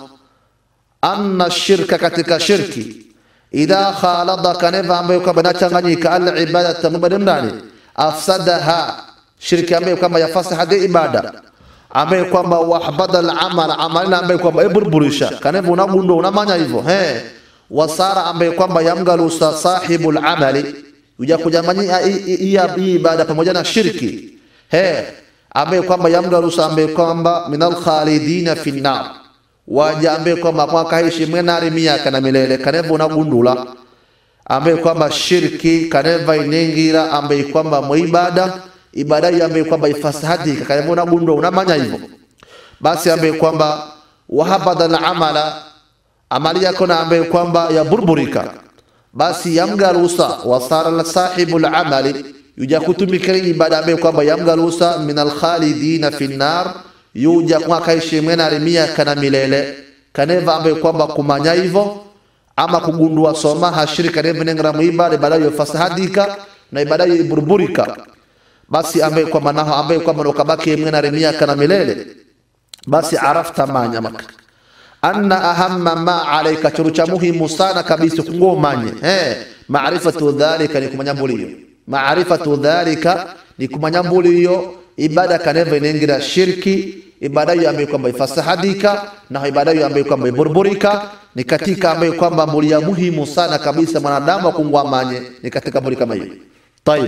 anna shirka katika shirki idha khalada kana ambaye kama nachanganyika al ibadatu mubadin ndani afsadaha shirki ambaye kama yafasaha ibada ambaye kwamba wahbada al-amal amalina ambaye kwamba iburburisha kaneva unagundo unamanya hivyo he wasara ambaye kwamba yamgalusa sahibul amali uja kujamanya hii ibada pamoja na shirki he ambaye kwamba yamgalusa ambaye kwamba minal khalidina fi nar waja ambaye kwamba mwakaishi mwenari miaka na milele kaneva unagundula ambaye kwamba shirki kaneva inengira ambaye kwamba muibada ibada hiyo ambaye kwamba ifasahadika kama unagundua unamanya hivyo basi ambaye kwamba wahabada na amala amali yako na ambaye kwamba yaburburika basi yamgarusa wasara la sahibu la amali yuja kutumika ibada ambaye kwamba yamgarusa min alkhalidina fi nar yuja kwa kaishi mwena rimia kana milele kaneva ambaye kwamba kumanya hivyo ama kugundua soma hashirika neva nengra muibada ibada hiyo fasahadika na ibada hiyo iburburika basi ambaye kwa manaho ambaye kwa mano kabaki mwana remia kana milele basi arafta manya maka anna ahamma ma alayka churucha muhimu sana kabisa kungo manye eh maarifatu dhalika ni kumanyambulio maarifatu dhalika ni kumanyambulio ibada kaneva inengira shirki ibada hiyo ambayo kwamba ifasahadika na ibada hiyo ambayo kwamba iburburika ni katika ambayo kwamba mbulia muhimu sana kabisa mwanadamu akungwa manye ni katika mbuli kama hiyo tayib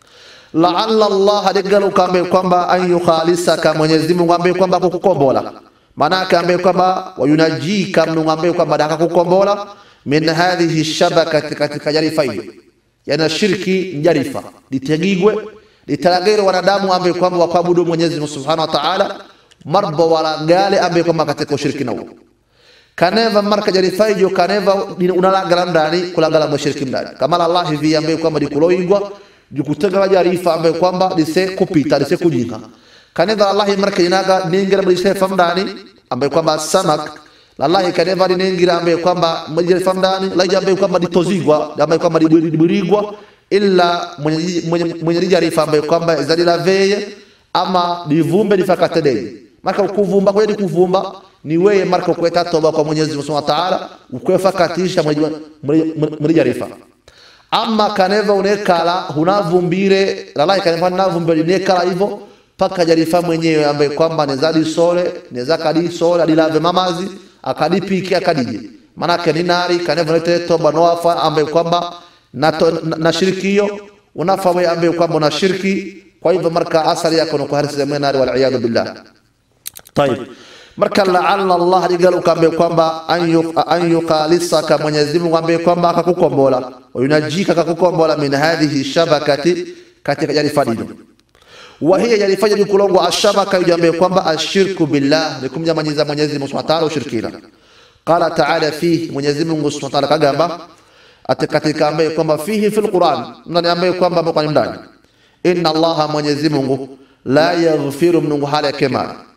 laalla Allah adigaluka ambaye kwamba an yukhalisaka Mwenyezi Mungu ambaye kwamba kukukombola manake ambaye kwamba wayunajika Mungu ambaye kwamba daka kukombola min hadhihi shabakati katika jarifa hiyo yana shirki jarifa litegigwe litalagere wanadamu ambaye kwamba wakwabudu Mwenyezi Mungu Subhanahu wa Ta'ala marba wala gale ambaye kwamba katika ushiriki nao kaneva marka jarifaijo kaneva unalagala mndani kulagala mweshiriki mndani kamala allah hivi ambaye kwamba likuloigwa jukutega jarifa ambaye kwamba lise kupita lise kujinga kaneva allah marka inaga ningira lise famdani ambaye kwamba samak lallahi kaneva ningira ambaye kwamba mjira famdani laija ambaye kwamba litozigwa ambaye kwamba liburigwa illa mwenye mwenye mwenye jarifa ambaye kwamba zalila veye ama livumbe lifakatedei marka kuvumba kweli kuvumba ni wewe marka ukweta toba kwa Mwenyezi Mungu Subhanahu wa Ta'ala ukwefa katisha muri jarifa ama kaneva unekala hunavumbire lalai kaneva navumbire nekala hivyo paka jarifa mwenyewe ambaye kwamba nezadi sole neza kadi sole adilave mamazi akadipiki akadije manake ni nari kaneva nete toba noafa ambaye kwamba na, na, na shiriki hiyo unafa wewe ambaye kwamba una shirki kwa hivyo marka asali yako ni kuharisa mwenari wal iyad billah طيب marka laala Allah ligalu kambe kwamba an yuqalisaka Mwenyezi Mungu ambaye kwamba akakukombola wayunajika akakukombola min hadhihi shabakati katika jarifa dino wa hiya jarifa jadi kulongwa ashabaka yujambe kwamba ashirku billah likumja manyiza Mwenyezi Mungu Subhanahu wa ta'ala ushirikina qala ta'ala fihi Mwenyezi Mungu Subhanahu wa ta'ala kagamba atakatika ambaye kwamba fihi fil Qur'an ndani ambaye kwamba kwa ndani inna Allah Mwenyezi Mungu la yaghfiru Mungu hali yake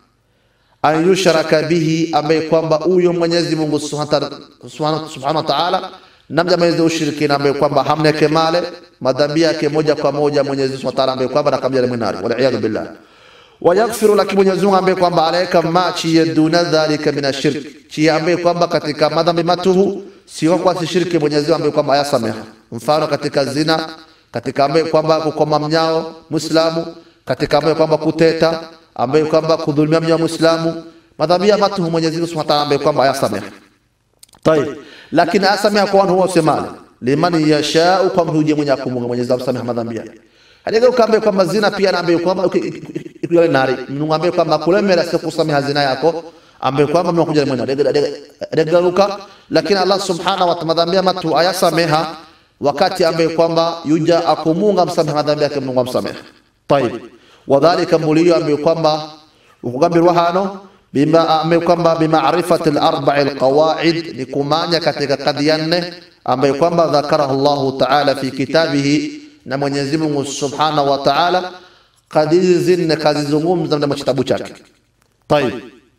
an yushraka bihi ambaye kwamba huyo Mwenyezi Mungu Subhanahu wa Ta'ala namja mwenye ushirikina ambaye kwamba hamna kemale madhambi yake moja kwa moja Mwenyezi Subhanahu wa Ta'ala ambaye kwamba nakamja mwenari wal iyad billah wa yaghfiru laki Mwenyezi Mungu ambaye kwamba alaika ma chi yaduna dhalika min ashirk chi ambaye kwamba katika madhambi matuhu sio kwa shirki Mwenyezi Mungu ambaye kwamba ayasameha mfano katika zina katika ambaye kwamba kukoma mnyao Muislamu katika ambaye kwamba kuteta ambaye kwamba kudhulumia mja Muislamu madhambi ya matu Mwenyezi Mungu Subhanahu wa Ta'ala ambaye kwamba ayasamehe. Tayib. Lakini ayasamehe kwa watu wasemale liman yashau kwa mtu mwenye kumunga Mwenyezi Mungu asamehe madhambi yake. Hadiga ukambe kwamba zina pia naambe kwamba ikuyale nari Mungu ambaye kwamba kulemera sio kusamehe zina yako ambaye kwamba mnakuja mwenye dega luka lakini Allah Subhanahu wa Ta'ala madhambi ya matu ayasameha wakati ambaye kwamba yuja akumunga msamehe madhambi yake Mungu amsamehe. Tayib wadhalika mulio ambaye kwamba ukugambirwa hano bima ambaye kwamba bimaarifati al-arba'i al-qawaid ni kumanya katika kadhia nne ambaye kwamba dhakarahu Allah ta'ala fi kitabihi na Mwenyezi Mungu Subhanahu wa Ta'ala kadizi nne kazizungumza ndani ya kitabu chake طيب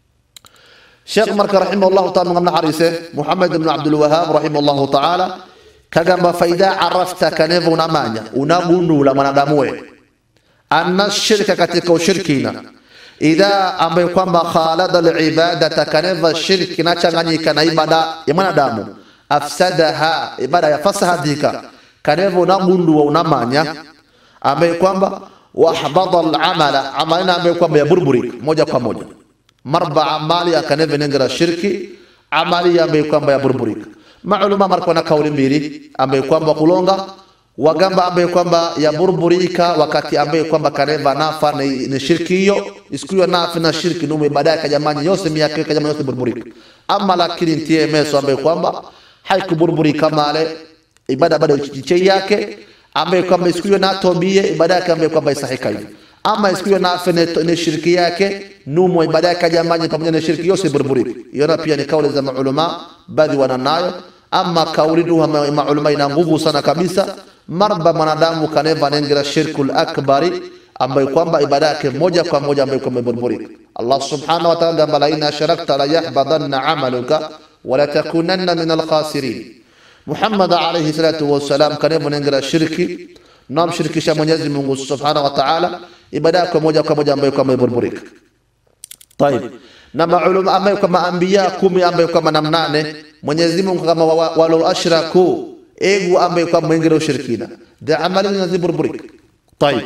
Sheikh Marka rahimahullah ta'ala ngamna harise Muhammad ibn Abdul Wahhab rahimahullah ta'ala kagamba faida arafta kanevo unamanya unagundula mwanadamu wewe anna shirka katika ushirikina idha ambaye kwamba khalada alibadata kaneva shirki nachanganyika na ibada ya mwanadamu afsadaha ibada ya fasahadika kaneva unagundua unamanya ambaye kwamba wahbada alamala amalina ambaye kwamba ya burburi moja kwa moja marba amali akaneva nengera shirki amali ambaye kwamba ya burburika maaluma marko na kauli mbili ambaye kwamba kulonga wagamba ambaye kwamba yaburburika wakati ambaye kwamba kaneva nafa ni, ni shirki hiyo isikuwa nafa na shirki nume baadaye kajamani yose miaka kajamani yose burburika ama lakini ntie meso ambaye kwamba haikuburburika male ibada bado chiche yake ambaye kwamba isikuwa na tobie ibada yake ambaye kwamba isahika hivi ama isikuwa nafa ni shirki yake numo ibada yake kajamani pamoja na shirki yose burburika hiyo pia ni kauli za maulama baadhi wananayo ama kauli duha maulama ina nguvu sana kabisa marba mwanadamu kaneva nengera shirkul akbari ambayo kwamba ibada yake moja kwa moja ambayo kwamba imeburburika Allah subhanahu wa ta'ala gamba la in asharakta la yahbadanna amaluka wa la takunanna min alkhasirin Muhammad alayhi salatu wassalam kaneva nengera shirki na mshirikisha Mwenyezi Mungu subhanahu wa ta'ala ibada yake moja kwa moja ambayo kwamba imeburburika طيب na maulama ambayo kama anbiya kumi ambayo kama namnane Mwenyezi Mungu kama walau ashraku egu ambaye kwa mwingine ushirikina da amali zinaziburburik طيب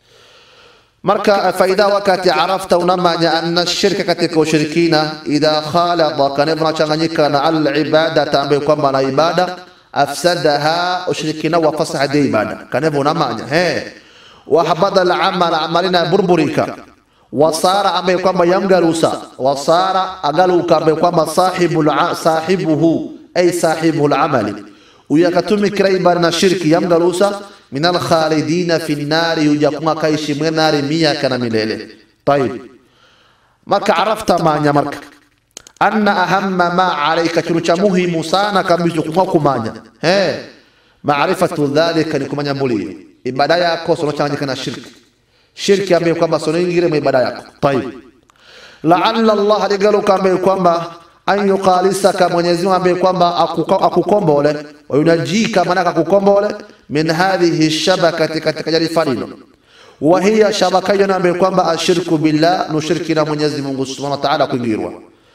marka faida wakati arafta unamanya anna shirka katika ushirikina idha khalada kanevna changanyika na al ibada ambaye kwamba na ibada afsadaha ushirikina wa fasaha de ibada kanevna unamanya he wa habada al amal amalina burburika wasara ambaye kwamba yamgarusa wasara agaluka ambaye kwamba sahibu sahibuhu ay sahibu al amali uyakatumikira ibada na shirki yamgarusa min alkhalidina fi nnari yujakunga kaishi mwe nari miaka na milele tayib marka arafta manya marka anna ahamma ma alaika chinu cha muhimu sana kabisa kumwa kumanya eh maarifatu dhalika ni kumanya mbulio ibada yako sonochanganyika na shirki shirki ambaye kwamba sonoingire mu ibada yako tayib laalla allah ligaluka ambaye kwamba an yuqalisaka Mwenyezi Mungu ambaye kwamba akukombole wayunajika manaka akukombole min hadhihi shabakati katika jarifa lino wa hiya shabaka hiyo ambaye kwamba ashirku billah nushiriki na Mwenyezi Mungu Subhanahu wa Ta'ala kuingirwa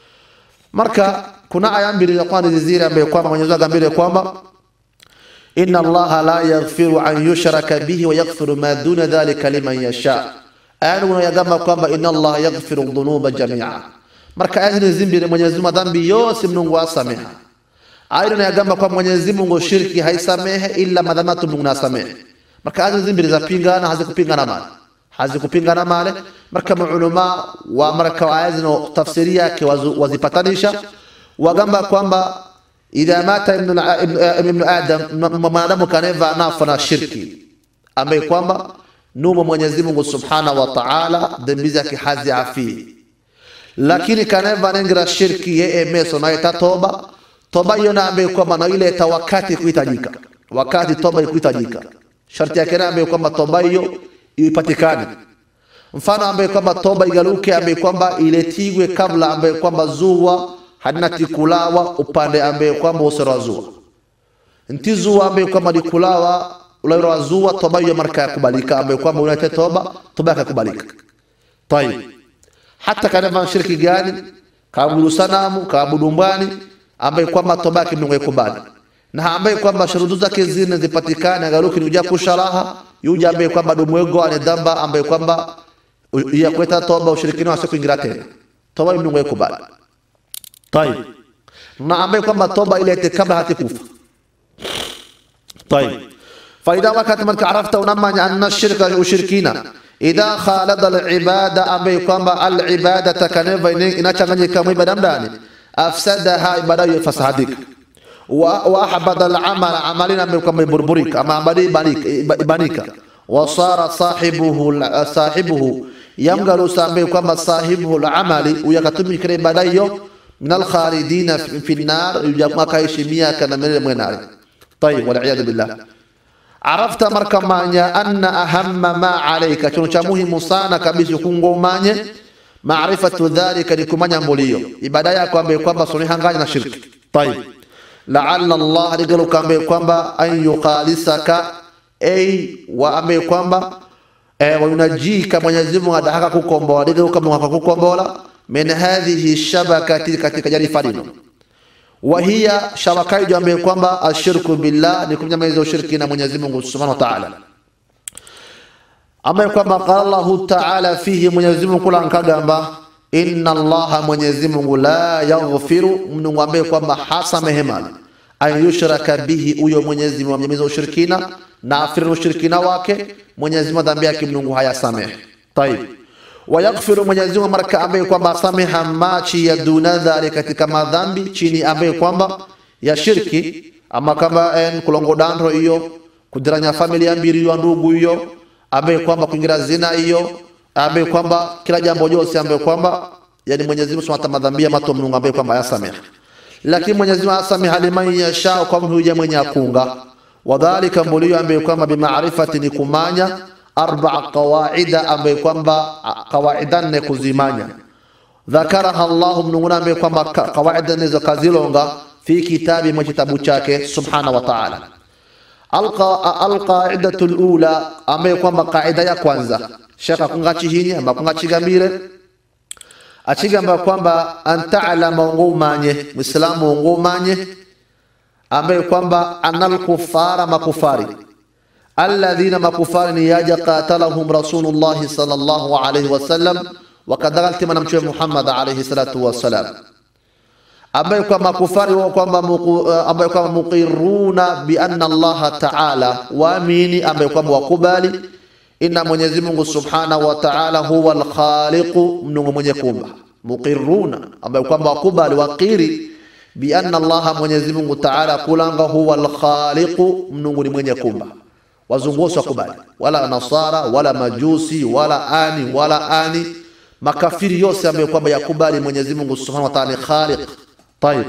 marka kuna aya mbili za kwanza zile ambaye kwamba Mwenyezi Mungu ambile kwamba inna allaha la yaghfiru an yushraka bihi wa yaghfiru ma duna dhalika liman yasha aya unayagamba kwamba inna allaha yaghfiru dhunuba jami'a marka aya hizi zimbili Mwenyezi Mungu madhambi yose Mungu asameha aya inayagamba kwamba Mwenyezi Mungu shirki haisamehe illa madhamatu Mungu nasamehe marka aya zimbili za pingana hazikupingana mali hazikupingana male marka maulama wa marka aya zino tafsiri yake wazipatanisha wagamba kwamba idha mata ibn, ibn, ibn adam mwanadamu kaneva nafa na shirki ambaye kwamba numo Mwenyezi Mungu Subhanahu wa Ta'ala dhambi zake haziafii lakini kaneva nengira shirki yeye meso na ita toba toba hiyo na ambaye kwamba na ile ita wakati kuhitajika wakati toba ikuhitajika sharti yake na ambaye kwamba toba hiyo ipatikane mfano ambaye kwamba toba igaluke ambaye kwamba iletigwe kabla ambaye kwamba zuwa hadina tikulawa upande ambaye kwamba usero zuwa nti zuwa ambaye kwamba likulawa ulairo wa zuwa toba hiyo marka yakubalika ambaye kwamba unate toba toba yakakubalika tayib hata kaneva shirki gani kaabudu sanamu kaabudu mbwani ambaye kwamba toba yake Mungu yakubali na ambaye kwamba shurudu zake zine zipatikane agaruki ni uja kusharaha yuja ambaye kwamba dumwego ane dhamba ambaye kwamba ya kuleta toba ushirikina wasi kuingira tena toba Mungu yakubali طيب na ambaye kwamba toba ilete kabla hatikufa طيب فإذا وقت من عرفت ونمى أن الشرك وشركينا إذا خالد العبادة أمي كما العبادة كنفا إن تغني كم عبادة مداني أفسدها عبادة فسادك وأحبط العمل عملنا أمي كما بربريك أما عملي بانيك وصار صاحبه صاحبه يمغل سامي كما صاحبه العمل ويكتمي كريم بدايو من الخالدين في النار يجمع كايشميا كان من النار طيب والعياذ بالله عرفت مركا مانيا أن أهم ما عليك كنو مهم sana kabisa kungomanye maarifatu dhalika ni kumanya mbulio ibada yako ambaye kwamba sunihanganya na shirki طيب لعل الله ligaluka ambaye kwamba an yuqalisaka ay wa ambaye kwamba eh, wayunajika Mwenyezi Mungu adahaka kukombola ligaluka Mungu akakukombola min hadhihi shabakati katika jarifa lino wa hiya shabaka hiyo ambayo kwamba ashirku billah ni kumnyamaiza ushiriki na Mwenyezi Mungu Subhanahu wa Ta'ala ambayo kwamba qala Allah Ta'ala fihi Mwenyezi Mungu kula nkagamba inna Allah Mwenyezi Mungu la yaghfiru mnungu ambaye kwamba hasamehe mali an yushraka bihi huyo Mwenyezi Mungu amnyamaiza ushirikina na afiru ushirikina wake Mwenyezi Mungu dhambi yake mnungu hayasamehe tayib wayaghfiru Mwenyezi Mungu marka ambaye kwamba asameha machi ya duna dhali katika madhambi chini ambaye kwamba ya shirki ama kama en kulongo dandro hiyo kudiranya familia mbili hiyo ndugu hiyo ambaye kwamba kuingira zina hiyo ambaye kwamba kila jambo jose ambaye kwamba yani Mwenyezi Mungu subhanahu madhambi ya mato Mungu ambaye kwamba yasameha lakini Mwenyezi Mungu asameha liman yasha kwa mtu mwenye akunga wadhalika mbulio ambaye kwamba bimaarifati ni kumanya arba'a qawaida ambaye kwamba qawaida nne kuzimanya dhakaraha Allah mnunguna ambaye kwamba qawaida nizo kazilonga fi kitabi mwa kitabu chake subhanahu wa ta'ala alqaidatu alula ambaye kwamba qaida ya kwanza shaka kungachi hini amba kungachi gambire achigamba kwamba anta'lama ngumanye muislamu ngumanye ambaye kwamba anal kufara makufari alladhina makufari ni yaja qatalahum rasulullah sallallahu alayhi wasallam wakadhalika na mtume Muhammad alayhi salatu wasalam ambaye kwa makufari wao kwamba ambaye kwamba muqirruna bi anna Allah ta'ala waamini ambaye kwamba wakubali inna Mwenyezi Mungu subhanahu wa ta'ala huwa al-khaliq mnungu mwenye kumba muqirruna ambaye kwamba wakubali waqiri bi anna Allah Mwenyezi Mungu ta'ala kulanga huwa al-khaliq mnungu ni mwenye kumba wazungu wose wakubali wala nasara wala majusi wala ani wala ani makafiri yose ambayo kwamba yakubali Mwenyezi Mungu Subhanahu wa Ta'ala ni khaliq. Tayib,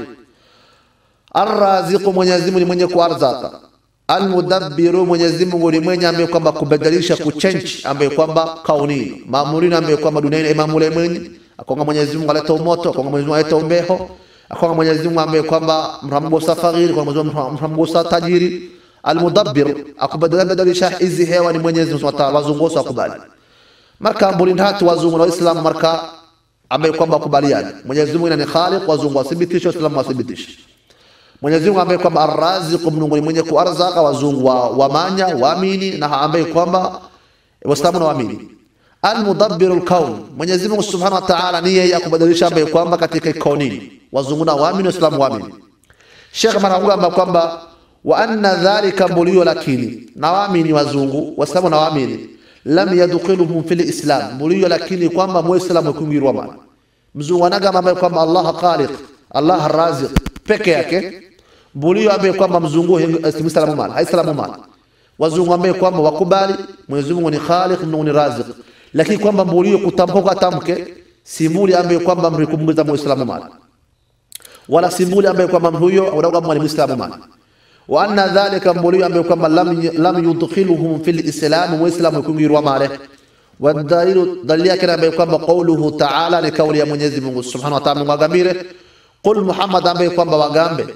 arraziqu, Mwenyezi Mungu ni mwenye kuarzaka. Almudabbiru, Mwenyezi Mungu ni mwenye ambaye kwamba kubadilisha kuchange, ambaye kwamba kaunini maamulini, ambaye kwamba duniani imamule mwenye akonga Mwenyezi Mungu aleta umoto, akonga Mwenyezi Mungu aleta umbeho, akonga Mwenyezi Mungu ambaye kwamba mramgusa faqiri, kwa Mwenyezi Mungu mramgusa tajiri. Almudabbir, akubadilisha hizi hewa ni Mwenyezi Mungu Subhanahu wa Ta'ala, wazungu akubali marka mbulini hatu wazungu na waislamu marka ambaye kwamba wakubaliani Mwenyezi Mungu ni khaliq, wazungu wathibitishe, waislamu wathibitishe. Mwenyezi Mungu ambaye kwamba arraziq, Mungu ni mwenye kuarzaka, wazungu wa wamanya waamini, na ambaye kwamba waislamu na waamini. Almudabbiru alkaun, Mwenyezi Mungu Subhanahu wa Ta'ala ni yeye akubadilisha ambaye kwamba katika kaunini, wazungu na waamini, waislamu waamini. Sheikh mara kwamba kwamba wa anna dhalika mbulio, lakini na waamini wazungu, waislamu na waamini lam yadkhiluhum fil islam mbulio, lakini kwamba muislamu kuingirwa mana mzungu anagamba ambaye kwamba Allah khaliq Allah raziq peke yake mbulio, ambaye kwamba mzungu muislamu mana haislamu mana wazungu ambaye kwamba wakubali Mwenyezi Mungu ni khaliq, Mungu ni raziq, lakini kwamba mbulio kutamka tamke simbuli ambaye kwamba mrikumbuza muislamu mana wala simbuli ambaye kwamba huyo anakuwa ni muislamu mana wa anna dhalika mbulio ambaye kwamba lam, lam yudkhiluhum fil islam muislamu kuingirwa male wadalilu dalili yake ambaye kwamba qauluhu ta'ala ni kauli ya Mwenyezi Mungu Subhanahu wa Ta'ala mwagambire qul Muhammad ambaye kwamba wagambe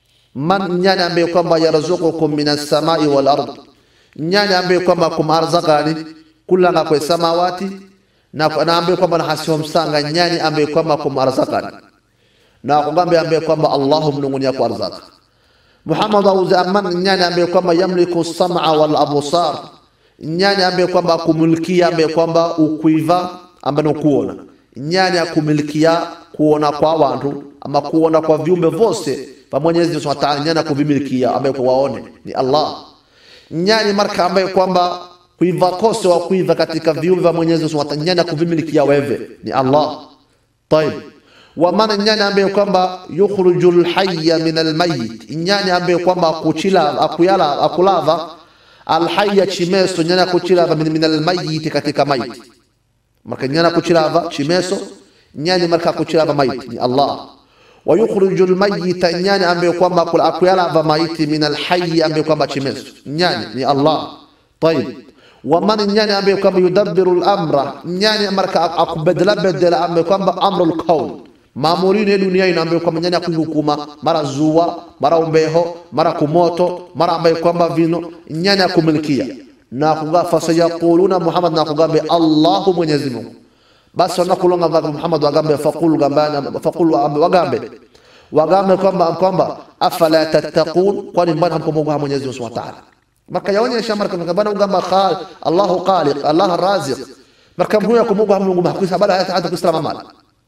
man nyani ambaye kwamba yarzuqukum minas samai wal ard nyani ambaye kwamba kumarzakani kulanga kwa samawati na na ambaye kwamba nahasio msanga nyani ambaye kwamba kumarzakani na kugambe ambaye kwamba Allahu mnungunia kwa arzaka Muhammad auze aman nyani ambaye kwamba yamliku sam'a wal absar nyani ambaye kwamba akumilikia ambaye kwamba ukuiva ambaye kuona nyani akumilikia kuona kwa watu ama kuona kwa viumbe vose pa Mwenyezi Mungu Subhanahu wa Ta'ala nyani akuvimilikia ambaye kuwaone ni Allah nyani marka ambaye kwamba kuiva kose wa kuiva katika viumbe vya Mwenyezi Mungu Subhanahu wa Ta'ala nyani akuvimilikia wewe ni Allah طيب wamana nyani ambaye kwamba yukhrujul hayya min almayit nyani ambaye kwamba akuchila akuyala akulava alhayya chimeso nyani akuchilava min, min almayit katika maiti marka nyani akuchilava chimeso nyani marka akuchilava maiti ni Allah wa yukhrujul mayita nyani ambaye kwamba akuyalava maiti min alhayyi ambaye kwamba chimeso nyani ni Allah طيب waman nyani ambaye kwamba yudabbiru al-amra nyani marka akubadala badala ambaye kwamba amrul kawn maamurini ya dunia ina ambaye kwamba nyani akuhukuma mara zuwa mara umbeho mara kumoto mara ambaye kwamba vino nyani akumilikia na kuga fasayaquluna Muhammad na kugambe Allahu Mwenyezi Mungu basi wanakulonga vaka Muhammad wagambe faqul gambana faqul wagambe wagambe kwamba kwamba afala tattaqun kwani mbona hamkumwogopa Mwenyezi Mungu Subhanahu wa Ta'ala marka yaonyesha marka bana ugamba khal Allahu khaliq Allah raziq marka mhuyo kumwogopa Mungu hakuisa bala hata kuislamu mala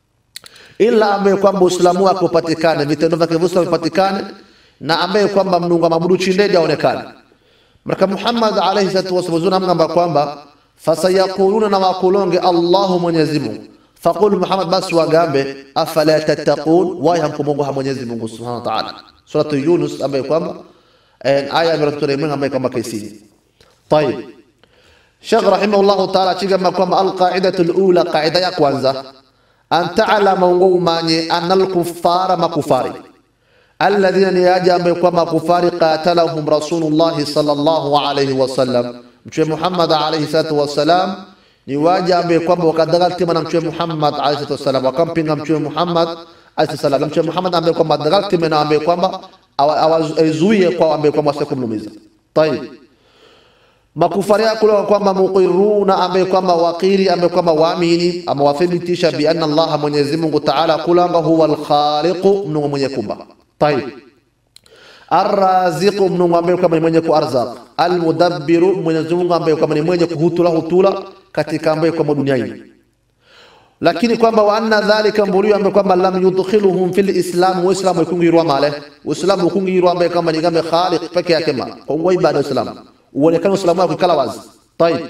ila ambaye kwamba Uislamu wake upatikane, vitendo vyake vyote vipatikane, na ambaye kwamba Mungu amabudu chindedi aonekane. Marka Muhammad alayhi salatu wasallam amgamba kwamba fasayaquluna, na wakulonge Allahu Mwenyezi Mungu, faqul Muhammad, basi wagambe afala tattaqun, waya hamkumwogopa Mwenyezi Mungu subhanahu wa ta'ala. Suratu Yunus ambaye kwamba aya ya ambaye kwamba kaisini. Tayib, Sheikh rahimahullahu ta'ala chigamba kwamba alqaidatu alula, qaida ya kwanza an ta'lama ngumanye anal kuffara makufari alladhina ni aja ambaye kwa makufari qatalahum rasulullah sallallahu alayhi wasallam mtume Muhammad alayhi salatu wasalam ni waja ambaye kwamba wakadagaltima na mtume Muhammad alayhi salatu wasalam wakampinga mtume Muhammad alayhi salam mtume Muhammad ambaye kwamba dagaltima na ambaye kwamba awazuie kwa ambaye kwamba wasikumlumiza tayib makufari yako kwamba muqiruna ambaye kwamba wakiri ambaye kwamba waamini ama wathibitisha bi anna Allah Mwenyezi Mungu Ta'ala kulanga huwa al-khaliq mnungu mwenye kumba tayib arraziq mnungu ambaye kwamba ni mwenye kuarzaq almudabbiru Mwenyezi Mungu ambaye kwamba ni mwenye kuhutula hutula katika ambaye kwamba duniani lakini kwamba wa anna dhalika mbulio ambaye kwamba lam yudkhiluhum fil islam wa islam ikungirwa male uislamu ukungirwa ambaye kwamba ni gambe khaliq peke yake ma kwa ibada uislamu uonekane uislamu wako kala wazi طيب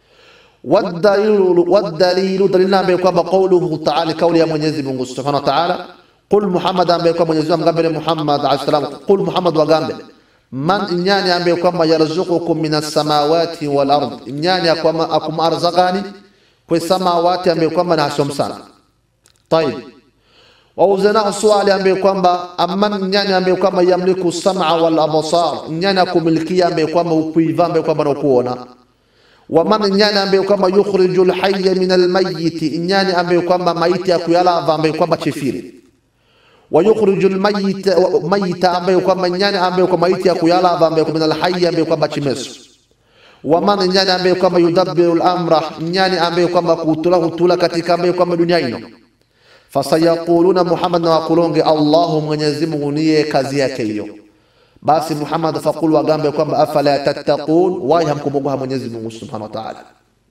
والدليل والدليل دليل ambaye kwamba قوله تعالى kauli ya Mwenyezi Mungu Subhanahu wa Ta'ala قل محمد ambaye kwamba Mwenyezi Mungu amgambe Muhammad alayhi salam قل محمد wagambe man nyani ambaye kwamba yarzuqukum minas samawati wal ard nyani akwama akumarzaqani kwa samawati ambaye kwamba na hasom sana tayib wauzanahu swali ambaye kwamba amman nyani ambaye kwamba yamliku sam'a wal absar nyani akumilikia ambaye kwamba ukuiva ambaye kwamba na kuona waman nyani ambaye kwamba yukhriju alhayya min almayyit nyani ambaye kwamba maiti akuyalava ambaye kwamba chifiri wayukhriju almayyita mayyita ambaye kwamba nyani ambaye kwamba maiti akuyalava ambaye kwamba min alhayy ambaye kwamba chimeso waman nyani ambaye kwamba yudabbiru al-amra nyani ambaye kwamba kutula hutula katika ambaye kwamba dunia ino fasayaquluna Muhammad na wakulonge Allahu Mwenyezi Mungu niye kazi yake hiyo basi Muhammad faqul wagambe kwamba afala tattaqun wa hamkumbuka Mwenyezi Mungu Subhanahu wa Ta'ala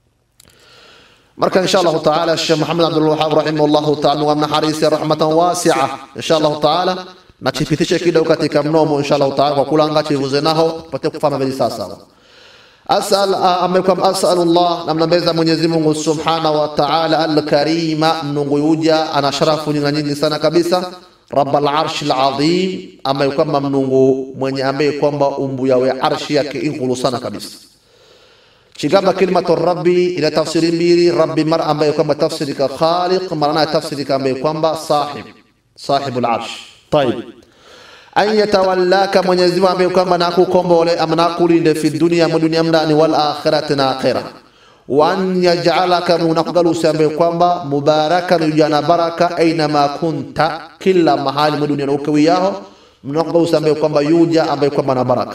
marka insha Allah Ta'ala Sheikh Muhammad Abdul Wahhab rahimahullah ta'ala wa harisi rahmatan wasi'a insha Allah Ta'ala na chipitishe kidogo katika mnomo insha Allah Ta'ala kwa kulanga chivuze naho pate kufahamu vile sasa asal amekwam asalullah namnambeza Mwenyezi Mungu Subhanahu wa Ta'ala al-Karima mnungu yuja ana sharafu nyingi nyingi sana kabisa Rabbal Arsh al-Azim ambaye kwamba mnungu mwenye ambaye kwamba umbu yawe arshi yake inkulu sana kabisa chigamba kalimatu rabbi ila tafsiri mbili rabbi mara ambaye kwamba tafsiri ka khaliq mara tafsiri ka ambaye kwamba sahib sahibul arsh طيب an yatawallaka Mwenyezi Mungu ambaye kwamba nakukombole ama nakulinde fi dunia mu dunia mndani wal akhirati na akhira wa an yaj'alaka munakugalusi ambaye kwamba mubarakan yujana baraka aina ma kunta kila mahali mu dunia ukawiyaho munakugalusi ambaye kwamba yuja ambaye kwamba na baraka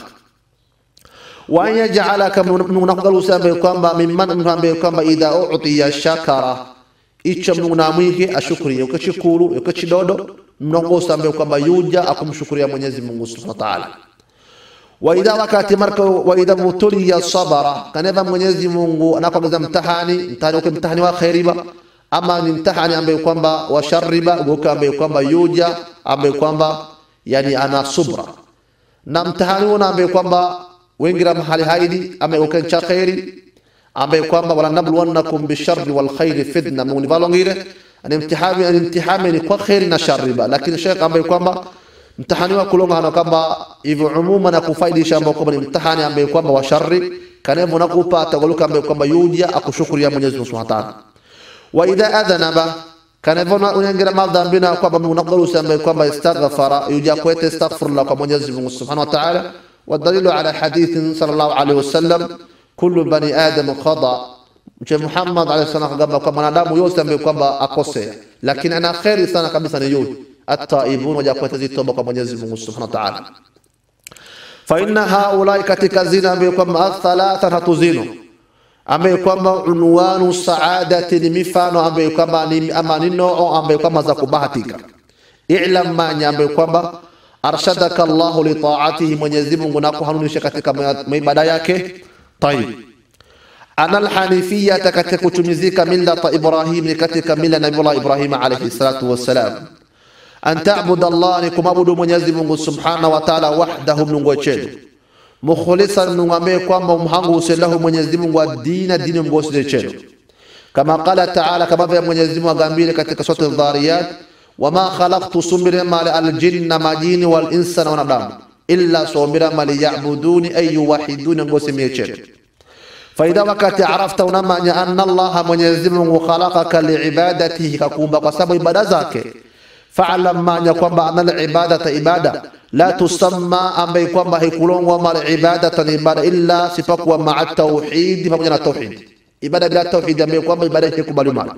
wa an yaj'alaka munakugalusi ambaye kwamba mimman ambaye kwamba idha u'tiya shakara icho Mungu namwige ashukuriye ukachikuru ukachidodo mnongosa ambaye kwamba yuja akumshukuria Mwenyezi Mungu Subhanahu wa Ta'ala wa idha wakati marka wa idha mutuliya sabara kaneva Mwenyezi Mungu anakwambia mtahani mtahani uke mtahani wa khairiba ama ni mtahani ambaye kwamba wa sharriba uke ambaye kwamba yuja ambaye kwamba yani ana subra na mtahani una ambaye kwamba wengira mahali haidi ambaye uke cha khairi ambaye kwamba wala nabluwannakum bisharri wal khairi fitna mungu valongire ni mtihani ni mtihani ni kwa khairi na shari ba lakini sheikh ambaye kwamba mtihani wa kulonga hana kwamba hivyo umuma na kufaidisha ambao kwamba ni mtihani ambaye kwamba wa shari kanevo na kupata goluka ambaye kwamba yuja akushukuria Mwenyezi Mungu Subhanahu wa Ta'ala wa idha adhanaba kanevo na unyangira madhambi na kwamba munaqalu ambaye kwamba istaghfara yuja kwete astaghfirullah kwa Mwenyezi Mungu Subhanahu wa Ta'ala والدليل على حديث صلى الله عليه وسلم كل بني آدم خطأ Mtume Muhammad alayhi salam akagamba kwa mwanadamu yote ambaye kwamba akosea, lakini ana kheri sana kabisa ni yule at-taibun, waja kuleta toba kwa Mwenyezi Mungu Subhanahu wa Ta'ala. Fa inna haulai, katika zina ambaye kwamba athalatha hatuzino, ambaye kwamba unwanu saadati ni mifano ambaye kwamba ni ama ni noo ambaye kwamba za kubahatika. I'lam manya ambaye kwamba arshadaka Allahu li ta'atihi, Mwenyezi Mungu nakuhanunisha katika maibada yake. Tayib ana alhanifiyata katika kutumizika millata Ibrahim ni katika mila Nabiullah Ibrahim alayhi salatu wassalam. An ta'budu Allah ni kumabudu Mwenyezi Mungu subhanahu wa ta'ala wahdahu mnungu wechedu mukhlisan mnungu ambaye kwamba mhangu uselahu Mwenyezi Mungu wa dina dini mgosi wechedu kama qala ta'ala, kama vile Mwenyezi Mungu agambile katika sura Dhariyat, wama khalaqtu sumbira mali aljinna majini wal insa na wanadamu illa sumbira mali ya'buduni ay yuwahiduni ngosi mechedu faida wakati arafta unamanya anna allaha mwenyezi mungu khalaqaka liibadatihi kakuumba kwa sababu ibada zake faalam manya kwamba ana libadata ibada la tusamma ambaye kwamba haikulongwa mala ibadatan ibada illa sipakuwa maa tauhidi pamoja na tauhidi ibada bila tauhidi ambaye kwamba ibada haikubali mala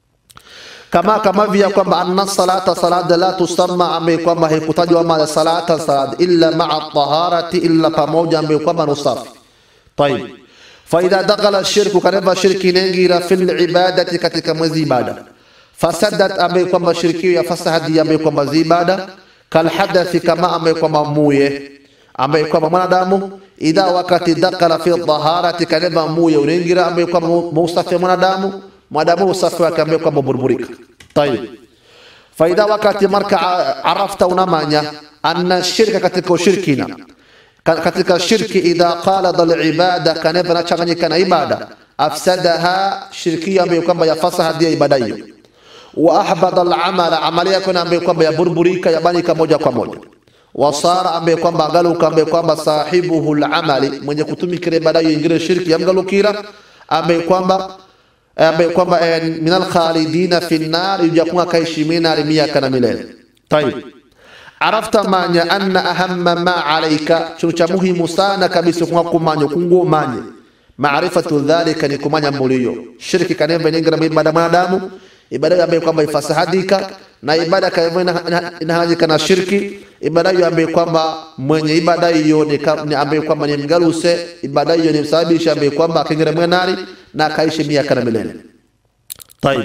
kama kama vya kwamba anna salata salata la tusamma ambaye kwamba haikutajwa mala salata salata illa maa taharati illa pamoja ambaye kwamba ni usafi طيب faidha dakhala shirku kaneva shirki inaingira fil ibadati katika mwezi ibada fasadat ambaye kwamba shirki ya fasahadi ambaye kwamba zibada kalhadathi kama ambaye kwamba muye ambaye kwamba mwanadamu idha wakati dakhala fi dhaharati kaneva muye unaingira ambaye kwamba muusafi wa mwanadamu mwanadamu usafi wake ambaye kwamba burburika tayib faidha wakati marka arafta unamanya anna shirka katika ushirikina katika shirki idha qalada alibada kaneva nachanganyika na ibada afsadaha shirkia ambayo kwamba yafasaha dia ibada hiyo wa ahbada alamala amali yako na ambayo kwamba yaburburika yabanika moja kwa moja wasara ambaye kwamba agaluka ambaye kwamba sahibuhu alamali mwenye kutumikira ibada hiyo ingire shirki yamgalukira ambaye kwamba ambaye kwamba eh, minal khalidina fi nar yujakuwa kaishi minari miaka na milele tayib arafta manya anna ahamma ma alaika chino cha muhimu sana kabisa kwa kumanya kungo manye maarifatu dhalika ni kumanya mulio shirki kanembe ningira ibada mwanadamu ibada ambayo kwamba ifasahadika na ibada kama inahajika na shirki ibada hiyo ambayo kwamba mwenye ibada hiyo ni ka- ni ambayo kwamba ni mgaluse ibada hiyo ni msababisha ambayo kwamba akingira mwenari na akaishi miaka na milele طيب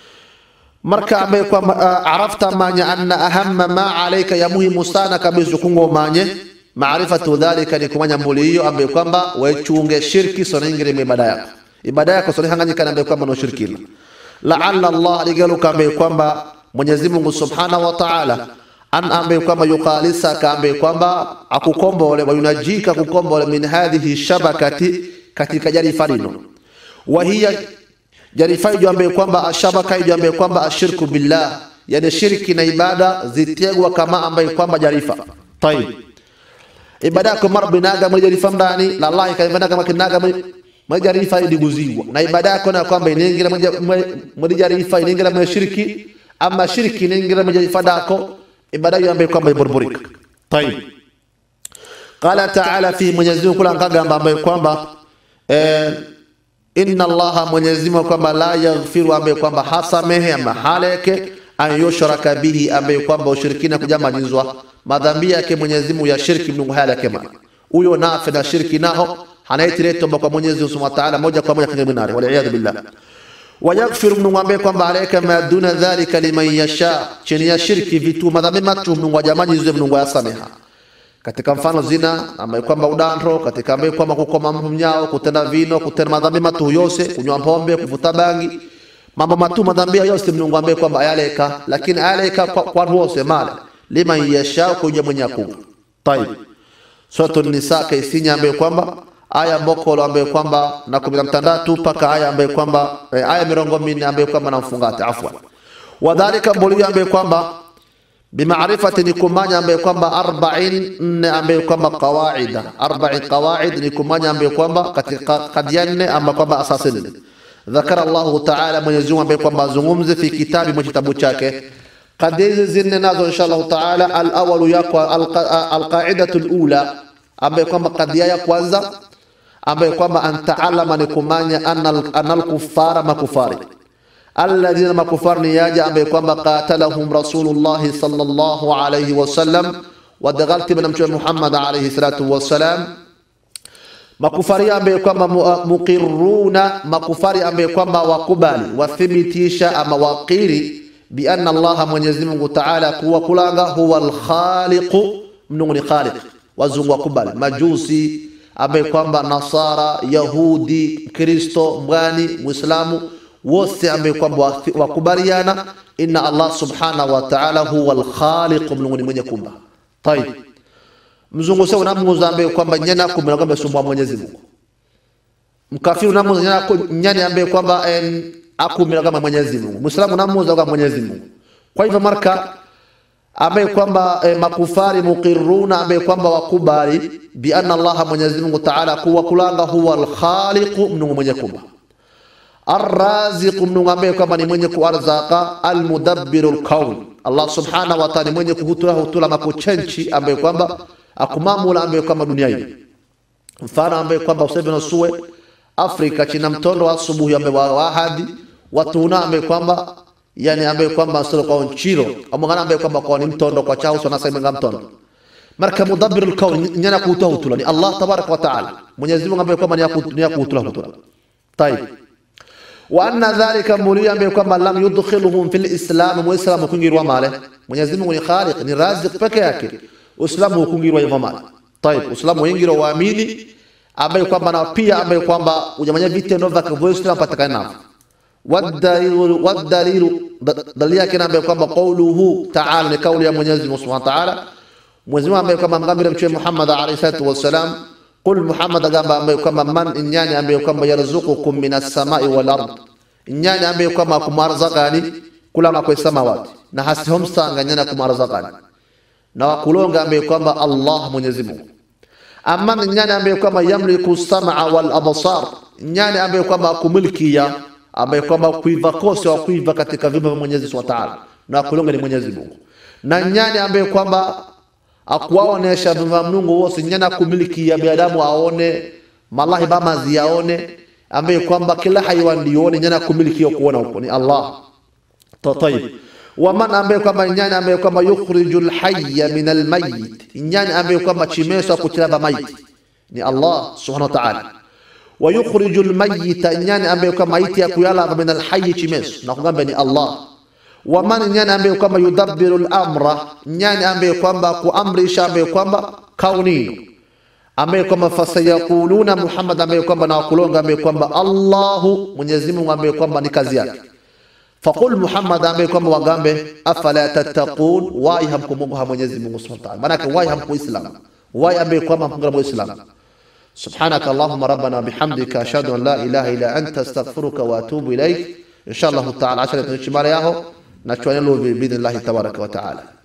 marka ambaye kwamba uh, arafta manya anna ahamma ma alayka ya muhimu sana kabisa kungo manye maarifatu dhalika ni kumanya mbuli hiyo ambaye kwamba wechunge shirki sonaingire mu ibada yako ibada yako sonihanganyika na ambaye kwamba no shirki laalla Allah aligaluka ambaye kwamba Mwenyezi Mungu Subhanahu wa Ta'ala an ambaye kwamba yuqalisaka ambaye kwamba akukombole wa yunajika kukombole min hadhihi shabakati katika jarifa lino wa hiya jarifa hiyo ambaye kwamba ashabaka hiyo ambaye kwamba ashirku billah yani shirki na ibada zitegwa kama ambaye kwamba jarifa tayib ibada yako mara binaga mwe jarifa ndani la Allah kaivana kama kinaga mwe mwe jarifa idiguzigwa na ibada yako na kwamba inaingira mwe- mwe mwe jarifa inaingira mwe shirki ama shirki inaingira mwe jarifa dako ibada hiyo ambaye kwamba iburburika tayib qala ta'ala fi mwenyezi Mungu kula ngagamba ambaye kwamba eh, inna allaha mwenyezi Mungu kwamba la yaghfiru ambaye kwamba hasamehe ama haleke an yushraka bihi ambaye kwamba ushirikina kujamalizwa madhambi yake Mwenyezi Mungu ya shirki Mungu haleke ma huyo nafe na shirki naho hanaitiletomba kwa Mwenyezi Mungu Subhanahu wa Ta'ala moja kwa moja kwenye binari wal iyad billah wayaghfiru Mungu ambaye kwamba aleka ma duna dhalika liman yasha chini ya shirki vitu madhambi matu Mungu ajamalizwe Mungu ayasameha katika mfano zina ambaye kwamba udandro katika ambaye kwamba kukoma mnyao kutenda vino kutenda madhambi matu yose kunywa pombe kuvuta bangi mambo matu madhambi yose Mungu ambaye kwamba ayaleka lakini ayaleka kwa, kwa wose male liman yasha kuja mwenye akuwa tayib suratul nisa kaisinya ambaye kwamba aya mbokolo ambaye kwamba na kumi na mtandatu mpaka aya ambaye kwamba eh, aya mirongo minne ambaye kwamba na mfungate afwan wadhalika mbulio ambaye kwamba bimaarifati ni kumanya ambaye kwamba arba'in nne ambaye kwamba qawaida arba'in qawaid ni kumanya ambaye kwamba katika kadia nne ama kwamba asasi nne ذكر الله تعالى من يزوم بكم mazungumze fi kitabi mwa kitabu chake kadia hizi zinne nazo insha Allah taala al-awwal yakwa al-qa'idatu al-ula ambaye kwamba kadia ya kwanza ambaye kwamba antaalama ni kumanya anna al-kuffara makufari alladhina makufar ni yaja ambaye kwamba qatalahum rasulullah sallallahu alayhi wasallam wadaghalti bna mtume Muhammad alayhi salatu wassalam makufari ambaye kwamba mu- muqirruna makufari ambaye kwamba wakubali wathibitisha ama waqiri bi anna allaha mwenyezi mungu taala kuwa kulanga huwa alkhaliqu mnungu ni khaliq wazungu wakubali majusi ambaye kwamba nasara yahudi kristo mbwani muislamu wote ambaye kwamba wathi- wakubaliana inna allah subhanahu wa taala huwa alkhaliqu mnungu ni mwenye kumba tayib mzungu sasa unamuuza ambaye kwamba nyana kumbe kwamba sumbua Mwenyezi Mungu. Mkafiri unamuuza nyana ku- nyani ambaye kwamba em, akumira kama Mwenyezi Mungu. Muislamu unamuuza kama Mwenyezi Mungu. Kwa hivyo marka ambaye kwamba eh, makufari muqirruna ambaye kwamba wakubali bi anna Allah Mwenyezi Mungu Ta'ala kuwa kulanga huwa al-khaliqu mnungu mwenye kumba. Arraziqu mnungu ambaye kwamba ni mwenye kuarzaka almudabbiru lkaun Allah subhanahu wa ta'ala ni mwenye kuhutula hutula makuchenchi ambaye kwamba akumamula ambaye kwamba dunia hii mfano ambaye kwamba usebe nasue Afrika china mtondo wa asubuhi ambaye wa wahadi watuna ambaye kwamba yani ambaye kwamba sio kwa nchiro amangana ambaye kwamba kwa ni mtondo kwa chao sana sema mtondo marka mudabbir alkaun nyana kuhutula hutula ni Allah tabaraka wa ta'ala Mwenyezi Mungu ambaye kwamba ni ya kuhut- ni ya kuhutula hutula طيب وأن ذلك مولي ambaye kwamba lam yudkhiluhum fil islam muislamu kungirwa male Mwenyezi Mungu ni khaliq ni razik peke yake uislamu kungirwa hivyo male طيب uislamu wengiro waamini ambaye kwamba na pia ambaye kwamba ujamanya vitendo vya kiislamu patikana navyo والدليل والدليل dalili yake ambaye kwamba qawluhu ta'ala ni kauli ya Mwenyezi Mungu Subhanahu wa Ta'ala Mwenyezi Mungu ambaye kwamba mgambira mtume Muhammad alayhi salatu wassalam qul Muhammad agamba ambaye kwamba man inyani ambaye kwamba yarzuqukum minas samai wal ard inyani ambaye kwamba kumarzakani kula makwe samawati na hasihomsanga nyana kumarzakani na wakulonga ambaye kwamba Allah Mwenyezi Mungu ama ni nyani ambaye kwamba yamliku sam'a wal absar nyani ambaye kwamba kumilkia ambaye kwamba kuiva kose wa kuiva katika vyumba vya Mwenyezi Subhanahu wa Ta'ala na kulonga ni Mwenyezi Mungu na nyani ambaye kwamba akuwaonesha vyumba vya Mungu wose nyani kumiliki ya binadamu aone malahi bamazi yaone ambaye kwamba kila haiwan ndione nyani kumiliki ya kuona huko ni Allah tayib waman ambaye kwamba nyani ambaye kwamba yukhrijul hayya min almayyit nyani ambaye kwamba chimeso kuchiraba maiti ni Allah subhanahu wa ta'ala wa yukhrijul mayyita nyani ambaye kwamba maiti ya kuyala min alhayy chimeso na kugamba ni Allah waman nyani ambaye kwamba yudabbiru al-amra nyani ambaye kwamba kuamrisha ambaye kwamba kaunino ambaye kwamba fasayaquluna Muhammad ambaye kwamba na wakulonga ambaye kwamba Allahu Mwenyezi Mungu ambaye kwamba ni kazi yake faqul Muhammad ambaye kwamba wagambe afala tattaqun wai hamkumwogopa Mwenyezi Mungu Subhanahu wa ta'ala maana wai hamkuislamu wai ambaye kwamba hamkumwogopa Muislamu سبحانك اللهم ربنا بحمدك أشهد أن لا إله إلا أنت استغفرك وأتوب إليك إن شاء الله تعالى عشان تنشي مرياه نشوان له بإذن الله تبارك وتعالى